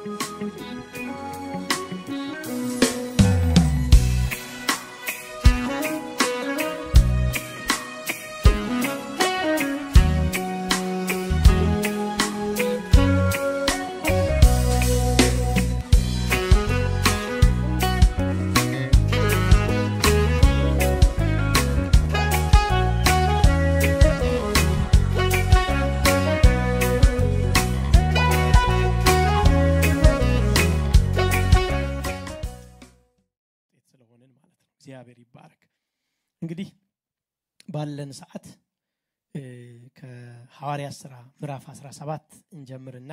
ስለሆንን ማለት ነው። እግዚአብሔር ይባረክ። እንግዲህ ባለን ሰዓት እ፣ ከሐዋርያት ሥራ ምዕራፍ 17 እንጀምርና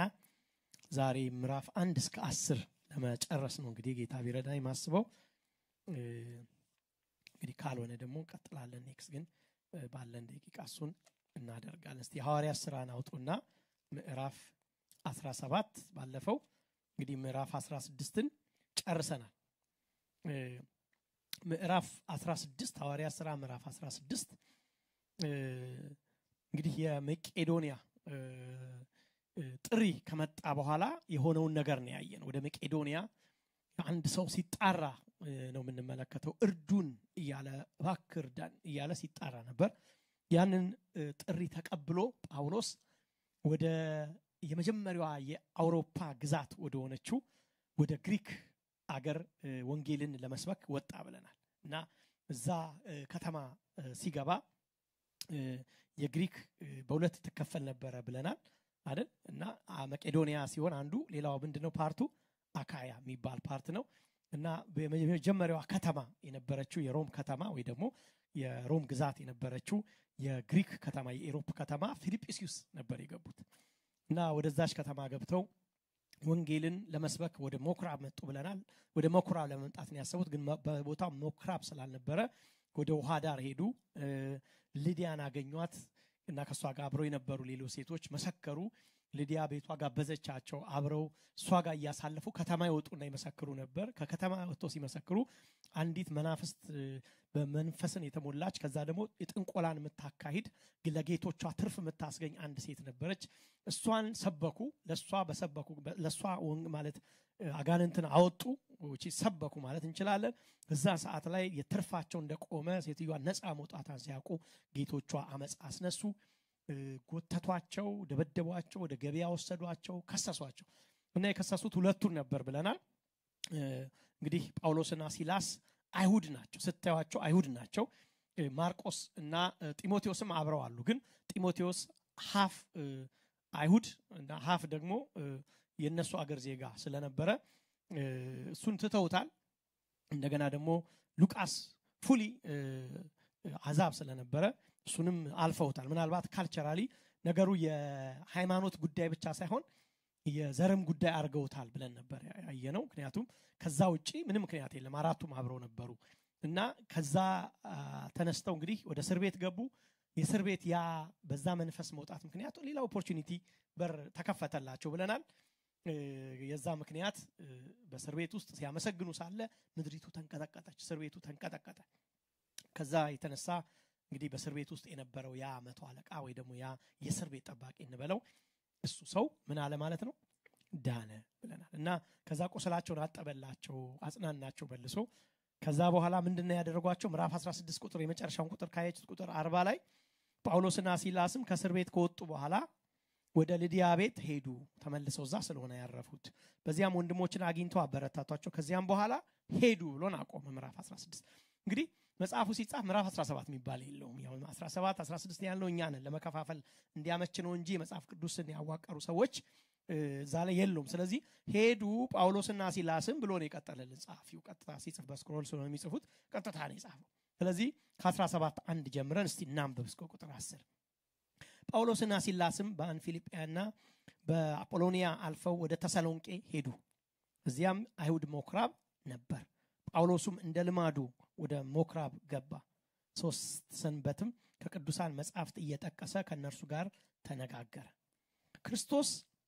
ዛሬ ምዕራፍ አንድ እስከ አስር ለመጨረስ ነው እንግዲህ ጌታ ቢረዳ የማስበው እ፣ እንግዲህ ካልሆነ ደግሞ እንቀጥላለን። ኔክስት ግን እ፣ ባለን ደቂቃ እሱን እናደርጋለን። እስቲ የሐዋርያት ሥራን አውጡና ምዕራፍ 17 ባለፈው እንግዲህ ምዕራፍ 16ን ጨርሰናል። እ፣ ምዕራፍ 16 ሐዋርያት ሥራ ምዕራፍ 16 እ፣ እንግዲህ የመቄዶንያ እ፣ እ፣ ጥሪ ከመጣ በኋላ የሆነውን ነገር ነው ያየን። ወደ መቄዶንያ አንድ ሰው ሲጣራ እ፣ ነው የምንመለከተው። እርዱን እያለ እባክህ እርዳን እያለ ሲጣራ ነበር። ያንን እ፣ ጥሪ ተቀብሎ ጳውሎስ ወደ የመጀመሪያዋ የአውሮፓ ግዛት ወደ ሆነችው ወደ ግሪክ አገር እ፣ ወንጌልን ለመስበክ ወጣ ብለናል እና እዛ እ፣ ከተማ እ፣ ሲገባ እ፣ የግሪክ እ፣ በሁለት ትከፈል ነበረ ብለናል አይደል እና አ፣ መቄዶንያ ሲሆን አንዱ ሌላው ምንድነው ፓርቱ አካያ የሚባል ፓርት ነው እና የመጀመሪያዋ ከተማ የነበረችው የሮም ከተማ ወይ ደግሞ የሮም ግዛት የነበረችው የግሪክ ከተማ የኢሮፕ ከተማ ፊልጵስዩስ ነበር የገቡት እና ወደዛች ከተማ ገብተው ወንጌልን ለመስበክ ወደ ሞክራብ መጡ ብለናል። ወደ ሞክራብ ለመምጣት ነው ያሰቡት፣ ግን መ- በቦታው ሞክራብ ስላልነበረ ወደ ውሃ ዳር ሄዱ። እ፣ ልዲያን አገኟት እና ከእሷ ጋር አብረው የነበሩ ሌሎች ሴቶች መሰከሩ። ልዲያ ቤቷ ጋበዘቻቸው። አብረው እሷ ጋር እያሳለፉ ከተማ ይወጡና ይመሰክሩ ነበር። ከከተማ ወጥተው ሲመሰክሩ አንዲት መናፍስት እ፣ በመንፈስን የተሞላች ከዛ ደግሞ የጥንቆላን የምታካሂድ ለጌቶቿ ትርፍ የምታስገኝ አንድ ሴት ነበረች። እሷን ሰበኩ። ለእሷ በሰበኩ ለእሷ ወንግ ማለት እ፣ አጋንንትን አወጡ which is ሰበኩ ማለት እንችላለን። እዛ ሰዓት ላይ የትርፋቸው እንደቆመ ሴትዮዋ ነፃ መውጣቷን ሲያውቁ ጌቶቿ አመፅ አስነሱ። እ፣ ጎተቷቸው፣ ደበደቧቸው፣ ወደ ገበያ ወሰዷቸው፣ ከሰሷቸው እና የከሰሱት ሁለቱን ነበር ብለናል። እ፣ እንግዲህ ጳውሎስና ሲላስ አይሁድ ናቸው። ስታዩቸው አይሁድ ናቸው። እ፣ ማርቆስ እና እ፣ ጢሞቴዎስም አብረው አሉ። ግን ጢሞቴዎስ ሀፍ እ፣ አይሁድ እና ሀፍ ደግሞ እ፣ የእነሱ አገር ዜጋ ስለነበረ እ፣ እሱን ትተውታል። እንደገና ደግሞ ሉቃስ ፉሊ እ፣ አሕዛብ ስለነበረ እሱንም አልፈውታል። ምናልባት ካልቸራሊ ነገሩ የሃይማኖት ጉዳይ ብቻ ሳይሆን የዘርም ጉዳይ አድርገውታል ብለን ነበር ያየነው። ምክንያቱም ከዛ ውጪ ምንም ምክንያት የለም። አራቱም አብረው ነበሩ እና ከዛ አ፣ ተነስተው እንግዲህ ወደ እስር ቤት ገቡ። የእስር ቤት ያ በዛ መንፈስ መውጣት ምክንያቱ ሌላ ኦፖርቹኒቲ በር ተከፈተላቸው ብለናል። እ፣ የዛ ምክንያት እ፣ በእስር ቤት ውስጥ ሲያመሰግኑ ሳለ ምድሪቱ ተንቀጠቀጠች፣ እስር ቤቱ ተንቀጠቀጠ። ከዛ የተነሳ እንግዲህ በእስር ቤት ውስጥ የነበረው ያ መቶ አለቃ ወይ ደግሞ ያ የእስር ቤት ጠባቂ እንበለው እሱ ሰው ምን አለ ማለት ነው ዳነ ብለናል እና ከዛ ቁስላቸውን አጠበላቸው አጽናናቸው መልሶ ከዛ በኋላ ምንድን ነው ያደረጓቸው ምዕራፍ 16 ቁጥር የመጨረሻውን ቁጥር ካየችት ቁጥር አርባ ላይ ጳውሎስና ሲላስም ከእስር ቤት ከወጡ በኋላ ወደ ልዲያ ቤት ሄዱ ተመልሰው እዛ ስለሆነ ያረፉት በዚያም ወንድሞችን አግኝተው አበረታቷቸው ከዚያም በኋላ ሄዱ ብሎን አቆመ ምዕራፍ 16 እንግዲህ መጽሐፉ ሲጻፍ ምዕራፍ 17 የሚባል የለውም ያው 17 16 ያለው እኛ ነን ለመከፋፈል እንዲያመች ነው እንጂ መጽሐፍ ቅዱስን ያዋቀሩ ሰዎች እ፣ እዛ ላይ የለውም ስለዚህ ሄዱ ጳውሎስና ሲላስም ብሎ ነው የቀጠለልን ጸሐፊው ቀጥታ ሲጽፍ በስክሮል ስለሆነ የሚጽፉት ቀጥታ ነው የጻፈው ስለዚህ ከ17 አንድ ጀምረን እስቲ እናንብብ እስከ ቁጥር 10 ጳውሎስና ሲላስም በአንፊልጵያና በአጶሎኒያ አልፈው ወደ ተሰሎንቄ ሄዱ እዚያም አይሁድ ሞክራብ ነበር ጳውሎሱም እንደ ልማዱ ወደ ሞክራብ ገባ ሶስት ሰንበትም ከቅዱሳን መጻሕፍት እየጠቀሰ ከእነርሱ ጋር ተነጋገረ ክርስቶስ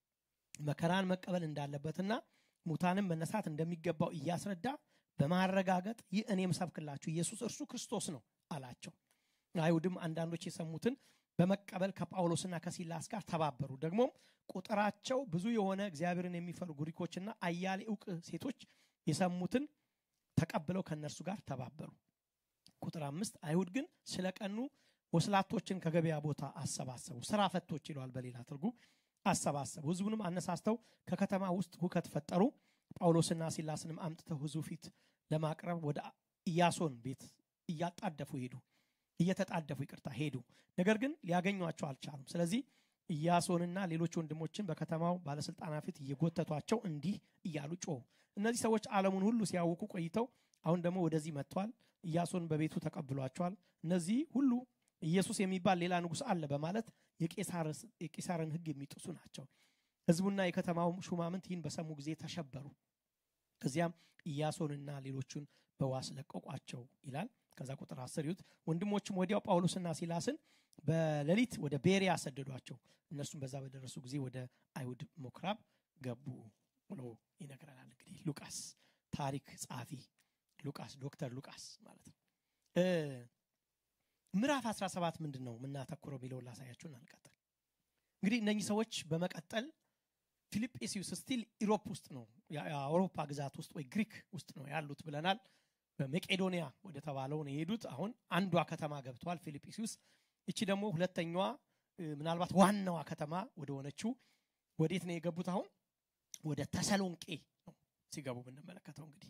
መከራን መቀበል እንዳለበትና ሙታንም መነሳት እንደሚገባው እያስረዳ በማረጋገጥ ይህ እኔ የምሰብክላችሁ ኢየሱስ እርሱ ክርስቶስ ነው አላቸው አይሁድም አንዳንዶች የሰሙትን በመቀበል ከጳውሎስና ከሲላስ ጋር ተባበሩ። ደግሞም ቁጥራቸው ብዙ የሆነ እግዚአብሔርን የሚፈሩ ግሪኮችና አያሌ እውቅ ሴቶች የሰሙትን ተቀብለው ከእነርሱ ጋር ተባበሩ። ቁጥር አምስት አይሁድ ግን ስለ ቀኑ ወስላቶችን ከገበያ ቦታ አሰባሰቡ። ስራ ፈቶች ይለዋል በሌላ ትርጉም አሰባሰቡ። ህዝቡንም አነሳስተው ከከተማ ውስጥ ሁከት ፈጠሩ። ጳውሎስና ሲላስንም አምጥተው ህዝቡ ፊት ለማቅረብ ወደ ኢያሶን ቤት እያጣደፉ ሄዱ እየተጣደፉ ይቅርታ ሄዱ። ነገር ግን ሊያገኟቸው አልቻሉም። ስለዚህ ኢያሶንና ሌሎች ወንድሞችን በከተማው ባለስልጣናት ፊት እየጎተቷቸው እንዲህ እያሉ ጮሁ። እነዚህ ሰዎች ዓለሙን ሁሉ ሲያውቁ ቆይተው አሁን ደግሞ ወደዚህ መጥቷል። ኢያሶን በቤቱ ተቀብሏቸዋል። እነዚህ ሁሉ ኢየሱስ የሚባል ሌላ ንጉሥ አለ በማለት የቄሳርን ሕግ የሚጥሱ ናቸው። ህዝቡና የከተማው ሹማምንት ይህን በሰሙ ጊዜ ተሸበሩ። ከዚያም ኢያሶንና ሌሎቹን በዋስ ለቀቋቸው ይላል። ከዛ ቁጥር አስር ይሁት ወንድሞችም ወዲያው ጳውሎስና ሲላስን በሌሊት ወደ ቤሪያ ሰደዷቸው። እነርሱም በዛ በደረሱ ጊዜ ወደ አይሁድ ምኩራብ ገቡ ብሎ ይነግረናል። እንግዲህ ሉቃስ ታሪክ ጸሐፊ ሉቃስ ዶክተር ሉቃስ ማለት ነው። ምዕራፍ 17 ምንድን ነው የምናተኩረው የሚለውን ላሳያችሁን አንቀጥል። እንግዲህ እነኚህ ሰዎች በመቀጠል ፊልጵስዩስ ስቲል ኢሮፕ ውስጥ ነው የአውሮፓ ግዛት ውስጥ ወይ ግሪክ ውስጥ ነው ያሉት ብለናል። በመቄዶንያ ወደ ተባለው ነው የሄዱት። አሁን አንዷ ከተማ ገብተዋል ፊልጵስዩስ። እቺ ደግሞ ሁለተኛዋ ምናልባት ዋናዋ ከተማ ወደ ሆነችው ወዴት ነው የገቡት? አሁን ወደ ተሰሎንቄ ነው ሲገቡ የምንመለከተው እንግዲህ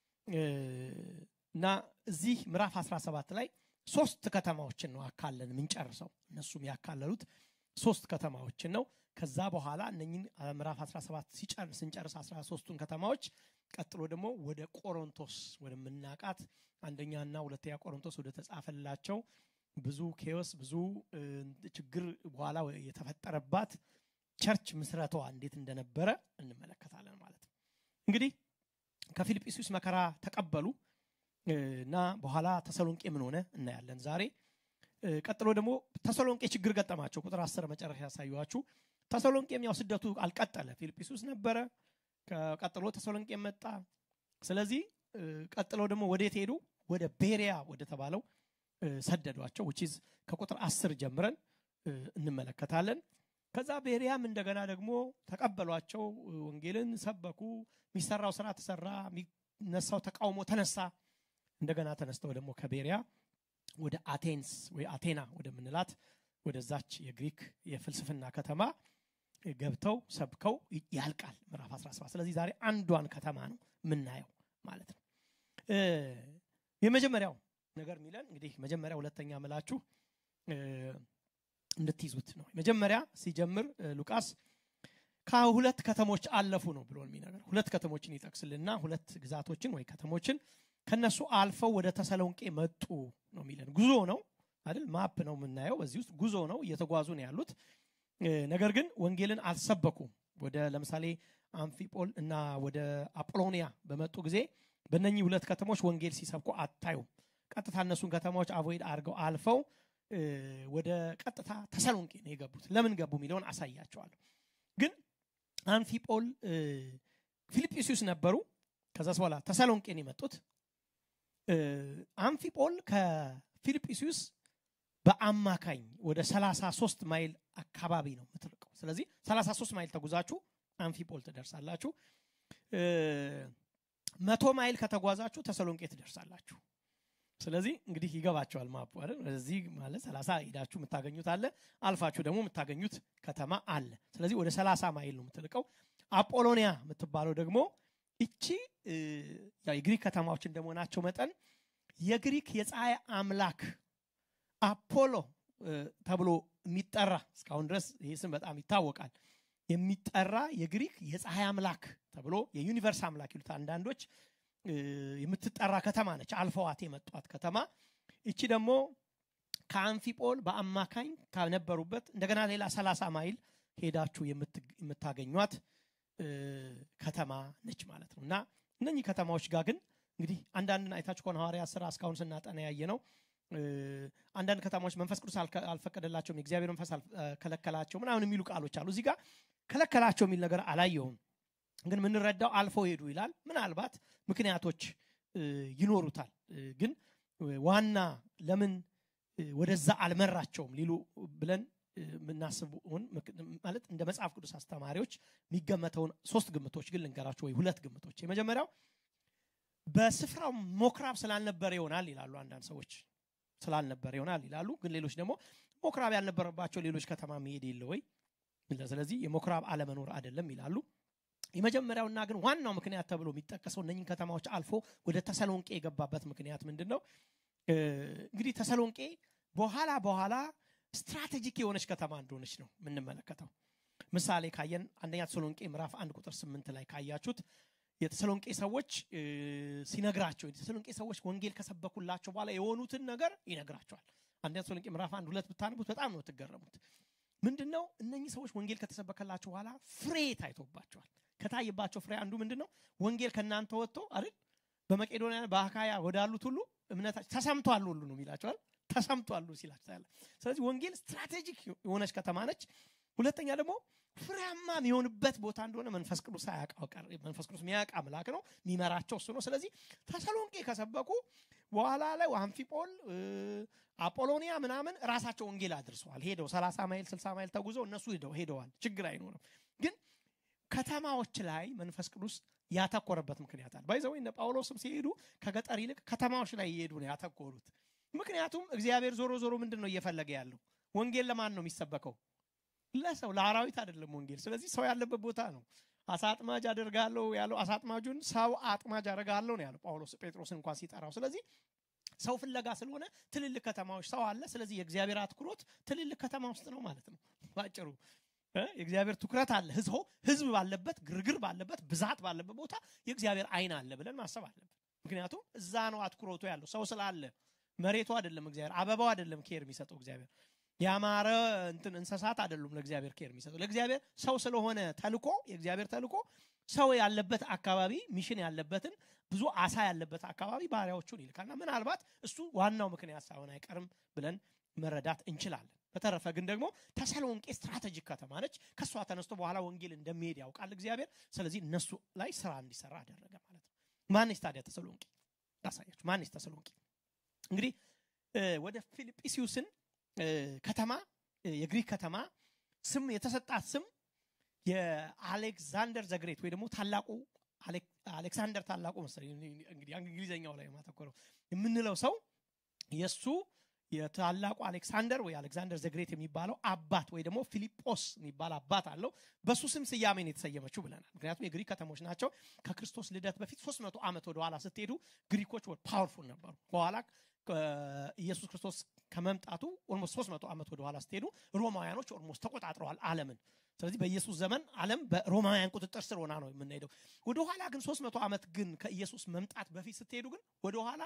እና እዚህ ምዕራፍ 17 ላይ ሶስት ከተማዎችን ነው አካለን የምንጨርሰው። እነሱም ያካለሉት ሶስት ከተማዎችን ነው። ከዛ በኋላ እነኝን ምዕራፍ 17 ሲጨርስ ስንጨርስ 13ቱን ከተማዎች ቀጥሎ ደግሞ ወደ ቆሮንቶስ ወደምናቃት አንደኛና ሁለተኛ ቆሮንቶስ ወደ ተጻፈላቸው ብዙ ኬዎስ ብዙ ችግር በኋላ የተፈጠረባት ቸርች ምስረቷ እንዴት እንደነበረ እንመለከታለን ማለት ነው። እንግዲህ ከፊልጵስዩስ መከራ ተቀበሉ እና በኋላ ተሰሎንቄ ምን ሆነ እናያለን ዛሬ። ቀጥሎ ደግሞ ተሰሎንቄ ችግር ገጠማቸው። ቁጥር አስር መጨረሻ ያሳዩችሁ። ተሰሎንቄም ያው ስደቱ አልቀጠለ። ፊልጵስዩስ ነበረ፣ ቀጥሎ ተሰሎንቄ መጣ። ስለዚህ ቀጥሎ ደግሞ ወዴት ሄዱ? ወደ ቤሪያ ወደ ተባለው ሰደዷቸው። ውቺዝ ከቁጥር አስር ጀምረን እንመለከታለን። ከዛ ቤሪያም እንደገና ደግሞ ተቀበሏቸው፣ ወንጌልን ሰበኩ። የሚሰራው ስራ ተሰራ፣ የሚነሳው ተቃውሞ ተነሳ። እንደገና ተነስተው ደግሞ ከቤሪያ ወደ አቴንስ ወይ አቴና ወደምንላት ወደዛች የግሪክ የፍልስፍና ከተማ ገብተው ሰብከው ያልቃል ምዕራፍ 17 ስለዚህ ዛሬ አንዷን ከተማ ነው የምናየው ማለት ነው የመጀመሪያው ነገር የሚለን እንግዲህ መጀመሪያ ሁለተኛ ምላችሁ እንድትይዙት ነው መጀመሪያ ሲጀምር ሉቃስ ከሁለት ከተሞች አለፉ ነው ብሎ የሚነገር ሁለት ከተሞችን ይጠቅስልና ሁለት ግዛቶችን ወይ ከተሞችን ከነሱ አልፈው ወደ ተሰሎንቄ መጡ ነው የሚለን ጉዞ ነው አይደል ማፕ ነው የምናየው በዚህ ውስጥ ጉዞ ነው እየተጓዙ ነው ያሉት ነገር ግን ወንጌልን አልሰበኩም ወደ ለምሳሌ አምፊጶል እና ወደ አጶሎኒያ በመጡ ጊዜ በእነኚህ ሁለት ከተሞች ወንጌል ሲሰብኩ አታዩም ቀጥታ እነሱን ከተማዎች አቮይድ አድርገው አልፈው ወደ ቀጥታ ተሰሎንቄ ነው የገቡት ለምን ገቡ የሚለውን አሳያቸዋለሁ ግን አንፊጶል ፊልጵስዩስ ነበሩ ከዛ በኋላ ተሰሎንቄን የመጡት አንፊጶል ከፊልጵስዩስ በአማካኝ ወደ 33 ማይል አካባቢ ነው የምትርቀው ስለዚህ 33 ማይል ተጉዛችሁ አንፊጶል ትደርሳላችሁ መቶ ማይል ከተጓዛችሁ ተሰሎንቄ ትደርሳላችሁ ስለዚህ እንግዲህ ይገባቸዋል ማፑ አይደል እዚህ ማለት 30 ሄዳችሁ የምታገኙት አለ አልፋችሁ ደግሞ የምታገኙት ከተማ አለ ስለዚህ ወደ 30 ማይል ነው የምትልቀው አጶሎኒያ የምትባለው ደግሞ እቺ የግሪክ ከተማዎች እንደመሆናቸው መጠን የግሪክ የፀሐይ አምላክ አፖሎ ተብሎ የሚጠራ እስካሁን ድረስ ይህ ስም በጣም ይታወቃል የሚጠራ የግሪክ የፀሐይ አምላክ ተብሎ የዩኒቨርስ አምላክ ይሉት አንዳንዶች የምትጠራ ከተማ ነች አልፈዋት የመጧት ከተማ እቺ ደግሞ ከአንፊጶል በአማካኝ ከነበሩበት እንደገና ሌላ 30 ማይል ሄዳችሁ የምታገኟት ከተማ ነች ማለት ነው እና እነኚህ ከተማዎች ጋር ግን እንግዲህ አንዳንድ አይታችሁ ከሆነ ሐዋርያ ስራ እስካሁን ስናጠና ያየ ነው አንዳንድ ከተማዎች መንፈስ ቅዱስ አልፈቀደላቸውም የእግዚአብሔር መንፈስ ከለከላቸው ምናምን የሚሉ ቃሎች አሉ እዚህ ጋር ከለከላቸው የሚል ነገር አላየውም ግን የምንረዳው አልፈው ሄዱ ይላል ምናልባት ምክንያቶች ይኖሩታል ግን ዋና ለምን ወደዛ አልመራቸውም ሊሉ ብለን የምናስቡን ማለት እንደ መጽሐፍ ቅዱስ አስተማሪዎች የሚገመተውን ሶስት ግምቶች ግን ልንገራቸው ወይ ሁለት ግምቶች የመጀመሪያው በስፍራው ሞክራብ ስላልነበረ ይሆናል ይላሉ አንዳንድ ሰዎች ስላልነበረ ይሆናል ይላሉ ግን ሌሎች ደግሞ ሞክራብ ያልነበረባቸው ሌሎች ከተማ መሄድ የለ ወይ ስለዚህ የሞክራብ አለመኖር አይደለም ይላሉ የመጀመሪያውና ግን ዋናው ምክንያት ተብሎ የሚጠቀሰው እነኝን ከተማዎች አልፎ ወደ ተሰሎንቄ የገባበት ምክንያት ምንድን ነው እንግዲህ ተሰሎንቄ በኋላ በኋላ ስትራቴጂክ የሆነች ከተማ እንደሆነች ነው የምንመለከተው ምሳሌ ካየን አንደኛ ተሰሎንቄ ምዕራፍ አንድ ቁጥር ስምንት ላይ ካያችሁት የተሰሎንቄ ሰዎች ሲነግራቸው የተሰሎንቄ ሰዎች ወንጌል ከሰበኩላቸው በኋላ የሆኑትን ነገር ይነግራቸዋል አንደኛ ተሰሎንቄ ምዕራፍ አንድ ሁለት ብታነቡት በጣም ነው የምትገረሙት ምንድን ነው እነኚህ ሰዎች ወንጌል ከተሰበከላቸው በኋላ ፍሬ ታይቶባቸዋል ከታየባቸው ፍሬ አንዱ ምንድን ነው ወንጌል ከእናንተ ወጥቶ አይደል በመቄዶንያ በአካያ ወዳሉት ሁሉ እምነታቸው ተሰምቷል ሁሉ ነው የሚላቸዋል ተሰምቷሉ ሲላቸው ያለ ስለዚህ ወንጌል ስትራቴጂክ የሆነች ከተማ ነች ሁለተኛ ደግሞ ፍሬያማ የሚሆንበት ቦታ እንደሆነ መንፈስ ቅዱስ አያውቀው መንፈስ ቅዱስ የሚያውቅ አምላክ ነው የሚመራቸው እሱ ነው ስለዚህ ተሰሎንቄ ከሰበኩ በኋላ ላይ አምፊጶል አጶሎኒያ ምናምን ራሳቸው ወንጌል አድርሰዋል ሄደው 30 ማይል 60 ማይል ተጉዘው እነሱ ሄደው ሄደዋል ችግር አይኖርም ግን ከተማዎች ላይ መንፈስ ቅዱስ ያተኮረበት ምክንያት አለ ባይዘው እነ ጳውሎስም ሲሄዱ ከገጠር ይልቅ ከተማዎች ላይ እየሄዱ ነው ያተኮሩት ምክንያቱም እግዚአብሔር ዞሮ ዞሮ ምንድን ነው እየፈለገ ያለው ወንጌል ለማን ነው የሚሰበከው ለሰው ለአራዊት አይደለም ወንጌል ስለዚህ ሰው ያለበት ቦታ ነው አሳ አጥማጅ አደርጋለሁ ያለው አሳ አጥማጁን ሰው አጥማጅ አደርጋለሁ ነው ያለው ጳውሎስ ጴጥሮስ እንኳን ሲጠራው ስለዚህ ሰው ፍለጋ ስለሆነ ትልልቅ ከተማዎች ሰው አለ ስለዚህ የእግዚአብሔር አትኩሮት ትልልቅ ከተማ ውስጥ ነው ማለት ነው ባጭሩ የእግዚአብሔር ትኩረት አለ ህዝቦ ህዝብ ባለበት ግርግር ባለበት ብዛት ባለበት ቦታ የእግዚአብሔር አይን አለ ብለን ማሰብ አለብን ምክንያቱም እዛ ነው አትኩሮቱ ያለው ሰው ስላለ መሬቱ አይደለም እግዚአብሔር አበባው አይደለም ኬር የሚሰጠው እግዚአብሔር ያማረ እንትን እንስሳት አይደሉም ለእግዚአብሔር ኬር የሚሰጠው ለእግዚአብሔር ሰው ስለሆነ ተልኮ የእግዚአብሔር ተልኮ ሰው ያለበት አካባቢ ሚሽን ያለበትን ብዙ አሳ ያለበት አካባቢ ባሪያዎቹን ይልካልና ምናልባት እሱ ዋናው ምክንያት ሳይሆን አይቀርም ብለን መረዳት እንችላለን በተረፈ ግን ደግሞ ተሰሎንቄ ስትራቴጂክ ከተማ ነች ከእሷ ተነስቶ በኋላ ወንጌል እንደሚሄድ ያውቃል እግዚአብሔር ስለዚህ እነሱ ላይ ስራ እንዲሰራ አደረገ ማለት ነው ማንስ ታዲያ ተሰሎንቄ ላሳያችሁ ማንስ ተሰሎንቄ እንግዲህ ወደ ፊልጵስዩስን ከተማ የግሪክ ከተማ ስም የተሰጣት ስም የአሌክዛንደር ዘግሬት ወይ ደግሞ ታላቁ አሌክሳንደር ታላቁ መሰለኝ እንግዲህ እንግሊዝኛው ላይ ማተኮረው የምንለው ሰው የእሱ የታላቁ አሌክሳንደር ወይ አሌክዛንደር ዘግሬት የሚባለው አባት ወይ ደግሞ ፊሊጶስ የሚባል አባት አለው በሱ ስም ስያሜን የተሰየመችው ብለናል ምክንያቱም የግሪክ ከተሞች ናቸው ከክርስቶስ ልደት በፊት 300 ዓመት ወደኋላ ስትሄዱ ግሪኮች ፓወርፉል ነበሩ በኋላ ኢየሱስ ክርስቶስ ከመምጣቱ ኦልሞስት 300 ዓመት ወደኋላ ስትሄዱ ሮማውያኖች ኦልሞስት ተቆጣጥረዋል አለምን ስለዚህ በኢየሱስ ዘመን ዓለም በሮማውያን ቁጥጥር ስር ሆና ነው የምንሄደው ወደኋላ ግን 300 ዓመት ግን ከኢየሱስ መምጣት በፊት ስትሄዱ ግን ወደኋላ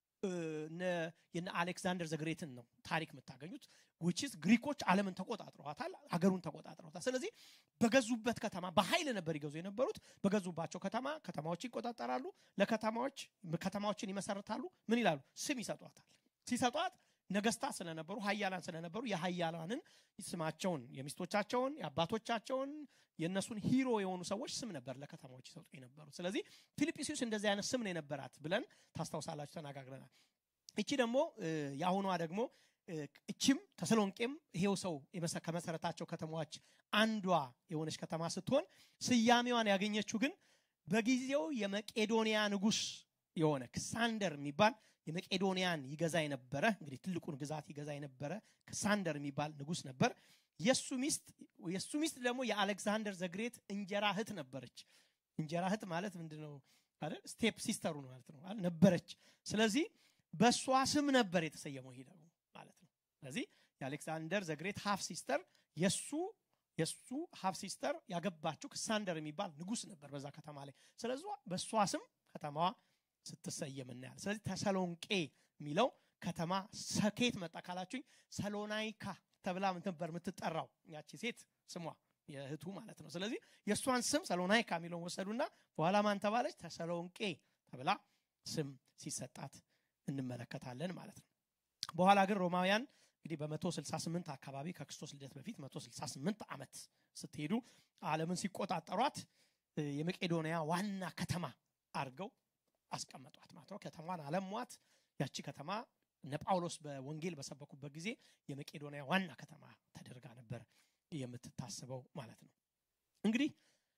የነ አሌክዛንደር ዘግሬትን ነው ታሪክ የምታገኙት ውችስ ግሪኮች ዓለምን ተቆጣጥረዋታል አገሩን ተቆጣጥረዋታል ስለዚህ በገዙበት ከተማ በኃይል ነበር ይገዙ የነበሩት በገዙባቸው ከተማ ከተማዎች ይቆጣጠራሉ ለከተማዎች ከተማዎችን ይመሰርታሉ ምን ይላሉ ስም ይሰጧታል ሲሰጧት ነገስታት ስለነበሩ ሀያላን ስለነበሩ የሀያላንን ስማቸውን የሚስቶቻቸውን የአባቶቻቸውን የእነሱን ሂሮ የሆኑ ሰዎች ስም ነበር ለከተማዎች ይሰጡ የነበሩት ስለዚህ ፊልጵስዩስ እንደዚህ አይነት ስም ነው የነበራት ብለን ታስታውሳላችሁ ተነጋግረናል እቺ ደግሞ የአሁኗ ደግሞ እችም ተሰሎንቄም ይሄው ሰው ከመሰረታቸው ከተማዎች አንዷ የሆነች ከተማ ስትሆን ስያሜዋን ያገኘችው ግን በጊዜው የመቄዶንያ ንጉስ የሆነ ክሳንደር የሚባል የመቄዶንያን ይገዛ የነበረ እንግዲህ ትልቁን ግዛት ይገዛ የነበረ ክሳንደር የሚባል ንጉስ ነበር የሱ ሚስት የሱ ሚስት ደግሞ የአሌክዛንደር ዘግሬት እንጀራ እህት ነበረች እንጀራ እህት ማለት ምንድነው አይደል ስቴፕ ሲስተሩ ማለት ነው ነበረች ስለዚህ በእሷ ስም ነበር የተሰየመው ይሄ ደግሞ ማለት ነው ስለዚህ የአሌክሳንደር ዘግሬት ሀፍ ሲስተር የሱ የሱ ሀፍ ሲስተር ያገባችው ክሳንደር የሚባል ንጉስ ነበር በዛ ከተማ ላይ ስለዚህ በእሷ ስም ከተማዋ ስትሰየም እናያል ስለዚህ ተሰሎንቄ የሚለው ከተማ ሰኬት መጣ ካላችሁኝ ሰሎናይካ ተብላ ነበር የምትጠራው ያቺ ሴት ስሟ የእህቱ ማለት ነው ስለዚህ የእሷን ስም ሰሎናይካ የሚለውን ወሰዱና በኋላ ማን ተባለች ተሰሎንቄ ተብላ ስም ሲሰጣት እንመለከታለን ማለት ነው በኋላ ግን ሮማውያን እንግዲህ በ168 አካባቢ ከክርስቶስ ልደት በፊት 168 ዓመት ስትሄዱ አለምን ሲቆጣጠሯት የመቄዶንያ ዋና ከተማ አድርገው አስቀመጧት ማለት ነው ከተማን አለሟት ያቺ ከተማ እነ ጳውሎስ በወንጌል በሰበኩበት ጊዜ የመቄዶንያ ዋና ከተማ ተደርጋ ነበር የምትታስበው ማለት ነው እንግዲህ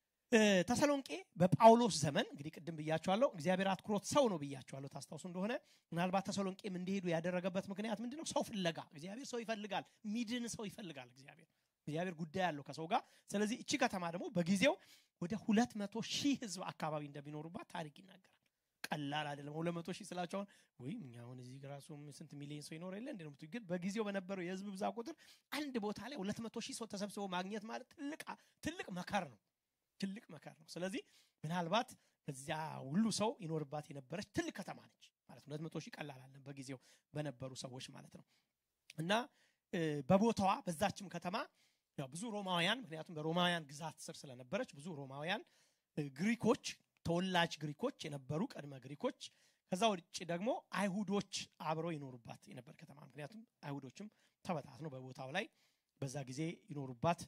ተሰሎንቄ በጳውሎስ ዘመን እንግዲህ ቅድም ብያቸዋለሁ እግዚአብሔር አትኩሮት ሰው ነው ብያቸዋለሁ ታስታውሱ እንደሆነ ምናልባት ተሰሎንቄም እንዲሄዱ ያደረገበት ምክንያት ምንድነው ሰው ፍለጋ እግዚአብሔር ሰው ይፈልጋል ሚድን ሰው ይፈልጋል እግዚአብሔር እግዚአብሔር ጉዳይ አለው ከሰው ጋር ስለዚህ እቺ ከተማ ደግሞ በጊዜው ወደ ሁለት መቶ ሺህ ህዝብ አካባቢ እንደሚኖሩባት ታሪክ ይናገራል ቀላል አይደለም ሁለት መቶ ሺህ ስላቸውን ወይም እኛ አሁን እዚህ ራሱ ስንት ሚሊዮን ሰው ይኖር የለ እንደ ግን በጊዜው በነበረው የህዝብ ብዛት ቁጥር አንድ ቦታ ላይ ሁለት መቶ ሺህ ሰው ተሰብስቦ ማግኘት ማለት ትልቅ ትልቅ መከር ነው ትልቅ መከር ነው ስለዚህ ምናልባት በዚያ ሁሉ ሰው ይኖርባት የነበረች ትልቅ ከተማ ነች ማለት ሁለት መቶ ሺህ ቀላል አለን በጊዜው በነበሩ ሰዎች ማለት ነው እና በቦታዋ በዛችም ከተማ ያው ብዙ ሮማውያን ምክንያቱም በሮማውያን ግዛት ስር ስለነበረች ብዙ ሮማውያን ግሪኮች ተወላጅ ግሪኮች የነበሩ ቀድመ ግሪኮች ከዛ ውጭ ደግሞ አይሁዶች አብረው ይኖሩባት የነበር ከተማ ምክንያቱም አይሁዶችም ተበታት ነው በቦታው ላይ በዛ ጊዜ ይኖሩባት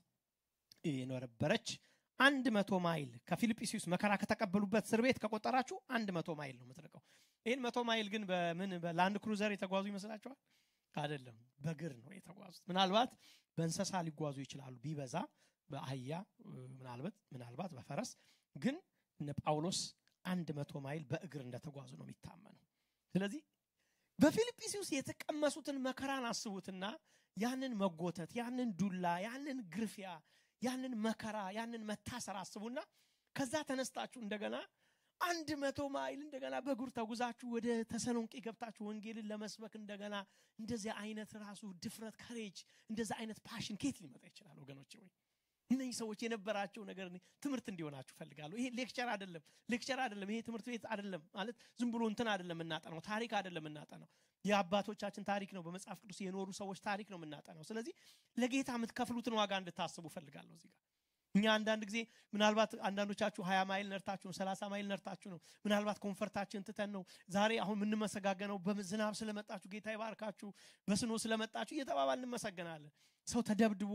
የነበረች አንድ መቶ ማይል ከፊልጵስዩስ መከራ ከተቀበሉበት እስር ቤት ከቆጠራችሁ አንድ መቶ ማይል ነው የምትርቀው ይህን መቶ ማይል ግን በምን በላንድ ክሩዘር የተጓዙ ይመስላችኋል አይደለም በግር ነው የተጓዙት ምናልባት በእንሰሳ ሊጓዙ ይችላሉ ቢበዛ በአህያ ምናልባት ምናልባት በፈረስ ግን እነ ጳውሎስ አንድ መቶ ማይል በእግር እንደተጓዙ ነው የሚታመነው ስለዚህ በፊልጵስዩስ የተቀመሱትን መከራን አስቡትና ያንን መጎተት ያንን ዱላ ያንን ግርፊያ ያንን መከራ ያንን መታሰር አስቡና ከዛ ተነስታችሁ እንደገና አንድ መቶ ማይል እንደገና በእግር ተጉዛችሁ ወደ ተሰሎንቄ ገብታችሁ ወንጌልን ለመስበክ እንደገና እንደዚህ አይነት ራሱ ድፍረት ከሬጅ እንደዚህ አይነት ፓሽን ኬት ሊመጣ ይችላል ወገኖች ወይ እነዚህ ሰዎች የነበራቸው ነገር ትምህርት እንዲሆናችሁ ፈልጋለሁ ይሄ ሌክቸር አይደለም ሌክቸር አይደለም ይሄ ትምህርት ቤት አይደለም ማለት ዝም ብሎ እንትን አይደለም የምናጠነው ታሪክ አይደለም የምናጠነው የአባቶቻችን ታሪክ ነው በመጽሐፍ ቅዱስ የኖሩ ሰዎች ታሪክ ነው የምናጠነው ስለዚህ ለጌታ የምትከፍሉትን ዋጋ እንድታስቡ ፈልጋለሁ እዚህ ጋር እኛ አንዳንድ ጊዜ ምናልባት አንዳንዶቻችሁ ሀያ ማይል ነርታችሁ ነው ሰላሳ ማይል ነርታችሁ ነው ምናልባት ኮንፈርታችን ትተን ነው ዛሬ አሁን የምንመሰጋገነው በዝናብ ስለመጣችሁ ጌታ ይባርካችሁ በስኖ ስለመጣችሁ እየተባባል እንመሰገናለን ሰው ተደብድቦ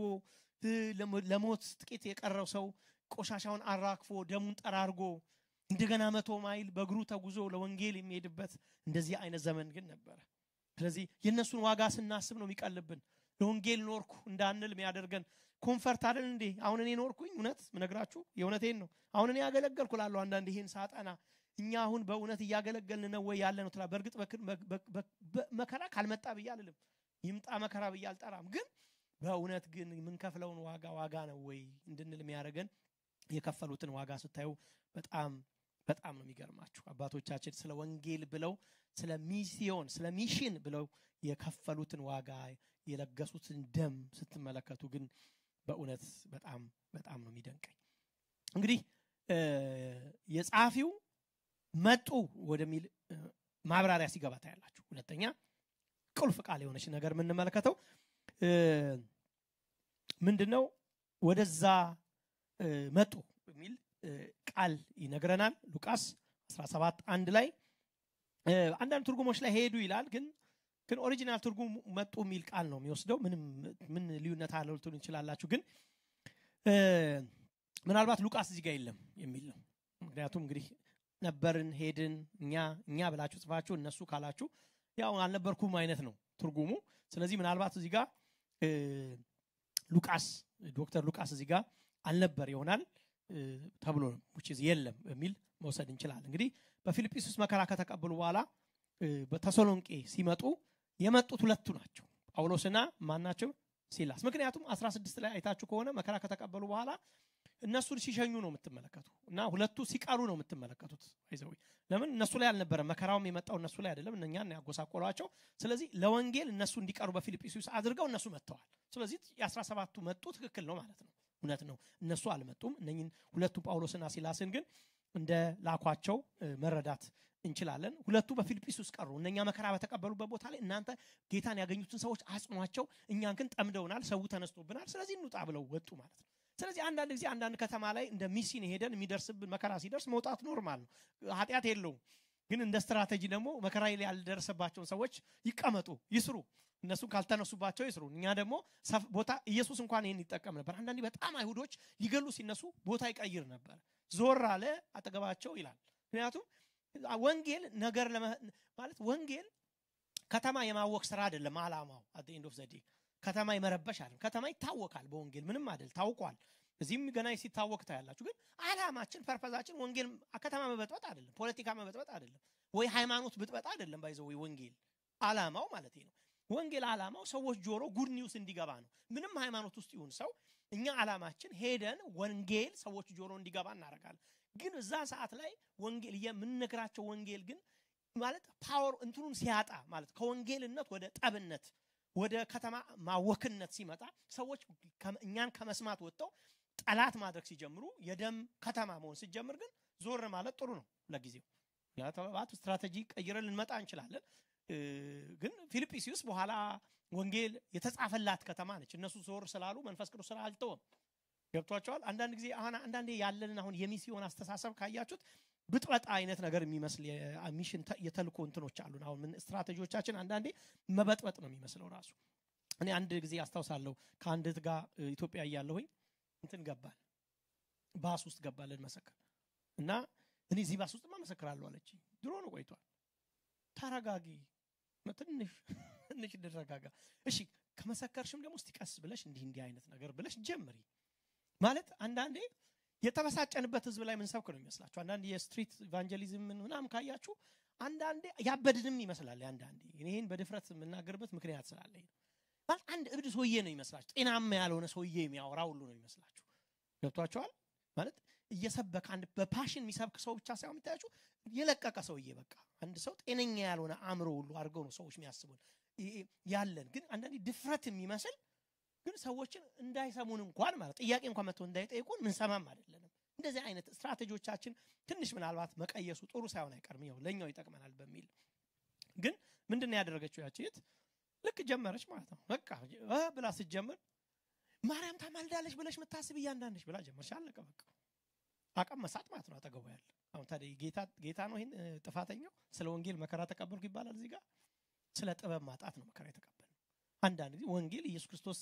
ለሞት ጥቂት የቀረው ሰው ቆሻሻውን አራግፎ ደሙን ጠራርጎ እንደገና መቶ ማይል በእግሩ ተጉዞ ለወንጌል የሚሄድበት እንደዚህ አይነት ዘመን ግን ነበረ ስለዚህ የእነሱን ዋጋ ስናስብ ነው የሚቀልብን ለወንጌል ኖርኩ እንዳንል የሚያደርገን ኮንፈርት አይደል እንዴ አሁን እኔ ኖርኩኝ እውነት ምነግራችሁ የእውነቴን ነው አሁን እኔ ያገለገልኩ ላለሁ አንዳንድ ይሄን ሳጠና እኛ አሁን በእውነት እያገለገልን ነው ወይ ያለ ነው ትላ በእርግጥ መከራ ካልመጣ ብዬ አልልም ይምጣ መከራ ብዬ አልጠራም ግን በእውነት ግን የምንከፍለውን ዋጋ ዋጋ ነው ወይ እንድንል የሚያደርገን የከፈሉትን ዋጋ ስታዩ በጣም በጣም ነው የሚገርማችሁ አባቶቻችን ስለ ወንጌል ብለው ስለ ሚስዮን ስለ ሚሽን ብለው የከፈሉትን ዋጋ የለገሱትን ደም ስትመለከቱ ግን በእውነት በጣም በጣም ነው የሚደንቀኝ እንግዲህ የጸሐፊው መጡ ወደሚል ማብራሪያ ሲገባ ታያላችሁ ሁለተኛ ቁልፍ ቃል የሆነች ነገር የምንመለከተው ምንድነው ወደዛ መጡ የሚል ቃል ይነግረናል ሉቃስ 17 አንድ ላይ አንዳንድ ትርጉሞች ላይ ሄዱ ይላል ግን ግን ኦሪጂናል ትርጉም መጡ የሚል ቃል ነው የሚወስደው ምንም ምን ልዩነት አለው ልትሉ እንችላላችሁ ግን ምናልባት ሉቃስ እዚህ ጋር የለም የሚል ነው ምክንያቱም እንግዲህ ነበርን ሄድን እኛ እኛ ብላችሁ ጽፋችሁ እነሱ ካላችሁ ያው አልነበርኩም አይነት ነው ትርጉሙ ስለዚህ ምናልባት እዚህ ጋር ሉቃስ ዶክተር ሉቃስ እዚህ ጋር አልነበር ይሆናል ተብሎ የለም የሚል መውሰድ እንችላለን እንግዲህ በፊልጵስዩስ መከራ ከተቀበሉ በኋላ በተሰሎንቄ ሲመጡ የመጡት ሁለቱ ናቸው ጳውሎስና ማን ናቸው ሲላስ ምክንያቱም 16 ላይ አይታችሁ ከሆነ መከራ ከተቀበሉ በኋላ እነሱን ሲሸኙ ነው የምትመለከቱ እና ሁለቱ ሲቀሩ ነው የምትመለከቱ ይዘው ለምን እነሱ ላይ አልነበረም መከራውም የመጣው እነሱ ላይ አይደለም እነኛን ያጎሳቆሏቸው ስለዚህ ለወንጌል እነሱ እንዲቀሩ በፊልጵስዩስ አድርገው እነሱ መጥተዋል ስለዚህ የአስራ ሰባቱ መጡ ትክክል ነው ማለት ነው እውነት ነው እነሱ አልመጡም እነኝን ሁለቱ ጳውሎስና ሲላስን ግን እንደ ላኳቸው መረዳት እንችላለን ሁለቱ በፊልጵስዩስ ቀሩ እነኛ መከራ በተቀበሉበት ቦታ ላይ እናንተ ጌታን ያገኙትን ሰዎች አጽኗቸው እኛን ግን ጠምደውናል ሰው ተነስቶብናል ስለዚህ እንውጣ ብለው ወጡ ማለት ነው ስለዚህ አንዳንድ ጊዜ አንዳንድ ከተማ ላይ እንደ ሚሲን ሄደን የሚደርስብን መከራ ሲደርስ መውጣት ኖርማል ነው ኃጢአት የለውም ግን እንደ ስትራቴጂ ደግሞ መከራ ላይ ያልደረሰባቸውን ሰዎች ይቀመጡ ይስሩ እነሱ ካልተነሱባቸው ይስሩ እኛ ደግሞ ቦታ ኢየሱስ እንኳን ይህን ይጠቀም ነበር አንዳንዴ በጣም አይሁዶች ሊገሉ ሲነሱ ቦታ ይቀይር ነበር ዞር አለ አጠገባቸው ይላል ምክንያቱም ወንጌል ነገር ማለት ወንጌል ከተማ የማወቅ ስራ አይደለም አላማው። አት ኤንድ ኦፍ ዘ ዴይ ከተማ የመረበሽ አይደለም። ከተማ ይታወቃል በወንጌል ምንም አይደል ታውቋል። እዚህም ገና ሲታወቅ ታያላችሁ። ግን አላማችን ፐርፐዛችን ወንጌል ከተማ መበጥበጥ አይደለም፣ ፖለቲካ መበጥበጥ አይደለም፣ ወይ ሃይማኖት ብጥበጥ አይደለም። ባይዘው ወይ ወንጌል አላማው ማለት ነው። ወንጌል አላማው ሰዎች ጆሮ ጉድ ኒውስ እንዲገባ ነው። ምንም ሃይማኖት ውስጥ ይሁን ሰው እኛ አላማችን ሄደን ወንጌል ሰዎች ጆሮ እንዲገባ እናደርጋለን። ግን እዛ ሰዓት ላይ ወንጌል የምንነግራቸው ወንጌል ግን ማለት ፓወር እንትኑን ሲያጣ ማለት ከወንጌልነት ወደ ጠብነት ወደ ከተማ ማወክነት ሲመጣ ሰዎች እኛን ከመስማት ወጥተው ጠላት ማድረግ ሲጀምሩ የደም ከተማ መሆን ሲጀምር ግን ዞር ማለት ጥሩ ነው ለጊዜው። ምክንያቱም ስትራቴጂ ቀይረን ልንመጣ እንችላለን። ግን ፊልጵስዩስ በኋላ ወንጌል የተጻፈላት ከተማ ነች። እነሱ ዞር ስላሉ መንፈስ ቅዱስ ስራ አልተወም። ገብቷቸዋል። አንዳንድ ጊዜ አሁን አንዳንዴ ያለንን አሁን የሚስዮን አስተሳሰብ ካያችሁት ብጥበጣ አይነት ነገር የሚመስል ሚሽን የተልኮ እንትኖች አሉን። አሁን ምን ስትራቴጂዎቻችን አንዳንዴ መበጥበጥ ነው የሚመስለው ራሱ። እኔ አንድ ጊዜ አስታውሳለሁ ከአንድ እህት ጋር ኢትዮጵያ እያለሁኝ እንትን ገባል ባስ ውስጥ ገባለን መሰከር እና እኔ እዚህ ባስ ውስጥማ መሰክራለሁ አለች። ድሮ ነው ቆይቷል። ተረጋጊ፣ ትንሽ ትንሽ እንረጋጋ። እሺ ከመሰከርሽም ደግሞ እስቲ ቀስ ብለሽ እንዲህ እንዲህ አይነት ነገር ብለሽ ጀምሪ ማለት አንዳንዴ የተበሳጨንበት ህዝብ ላይ ምንሰብክ ነው የሚመስላችሁ። አንዳንድ የስትሪት ኢቫንጀሊዝም ምናምን ካያችሁ አንዳንዴ ያበድንም ይመስላል። አንዳንዴ ይህን በድፍረት የምናገርበት ምክንያት ስላለኝ ነው። ማለት አንድ እብድ ሰውዬ ነው ይመስላችሁ። ጤናማ ያልሆነ ሰውዬ የሚያወራ ሁሉ ነው ይመስላችሁ። ገብቷቸዋል ማለት እየሰበከ አንድ በፓሽን የሚሰብክ ሰው ብቻ ሳይሆን የሚታያችሁ የለቀቀ ሰውዬ በቃ አንድ ሰው ጤነኛ ያልሆነ አእምሮ ሁሉ አድርገው ነው ሰዎች የሚያስቡን ያለን። ግን አንዳንዴ ድፍረት የሚመስል ግን ሰዎችን እንዳይሰሙን እንኳን ማለት ጥያቄ እንኳን መጥቶ እንዳይጠይቁን ምንሰማም አይደለንም። እንደዚህ አይነት ስትራቴጂዎቻችን ትንሽ ምናልባት መቀየሱ ጥሩ ሳይሆን አይቀርም፣ ያው ለእኛው ይጠቅመናል በሚል ግን ምንድን ነው ያደረገችው ያቺ እህት? ልክ ጀመረች ማለት ነው። በቃ ብላ ስትጀምር ማርያም ታማልዳለች ብለሽ ምታስብ እያንዳንድሽ ብላ ጀመርሽ። አለቀ በቃ አቀም መሳት ማለት ነው አጠገቡ ያለ። አሁን ታዲያ ጌታ ጌታ ነው ይህን ጥፋተኛው ስለ ወንጌል መከራ ተቀበልኩ ይባላል እዚህ ጋር። ስለ ጥበብ ማጣት ነው መከራ የተቀበል አንዳንድ ጊዜ ወንጌል ኢየሱስ ክርስቶስ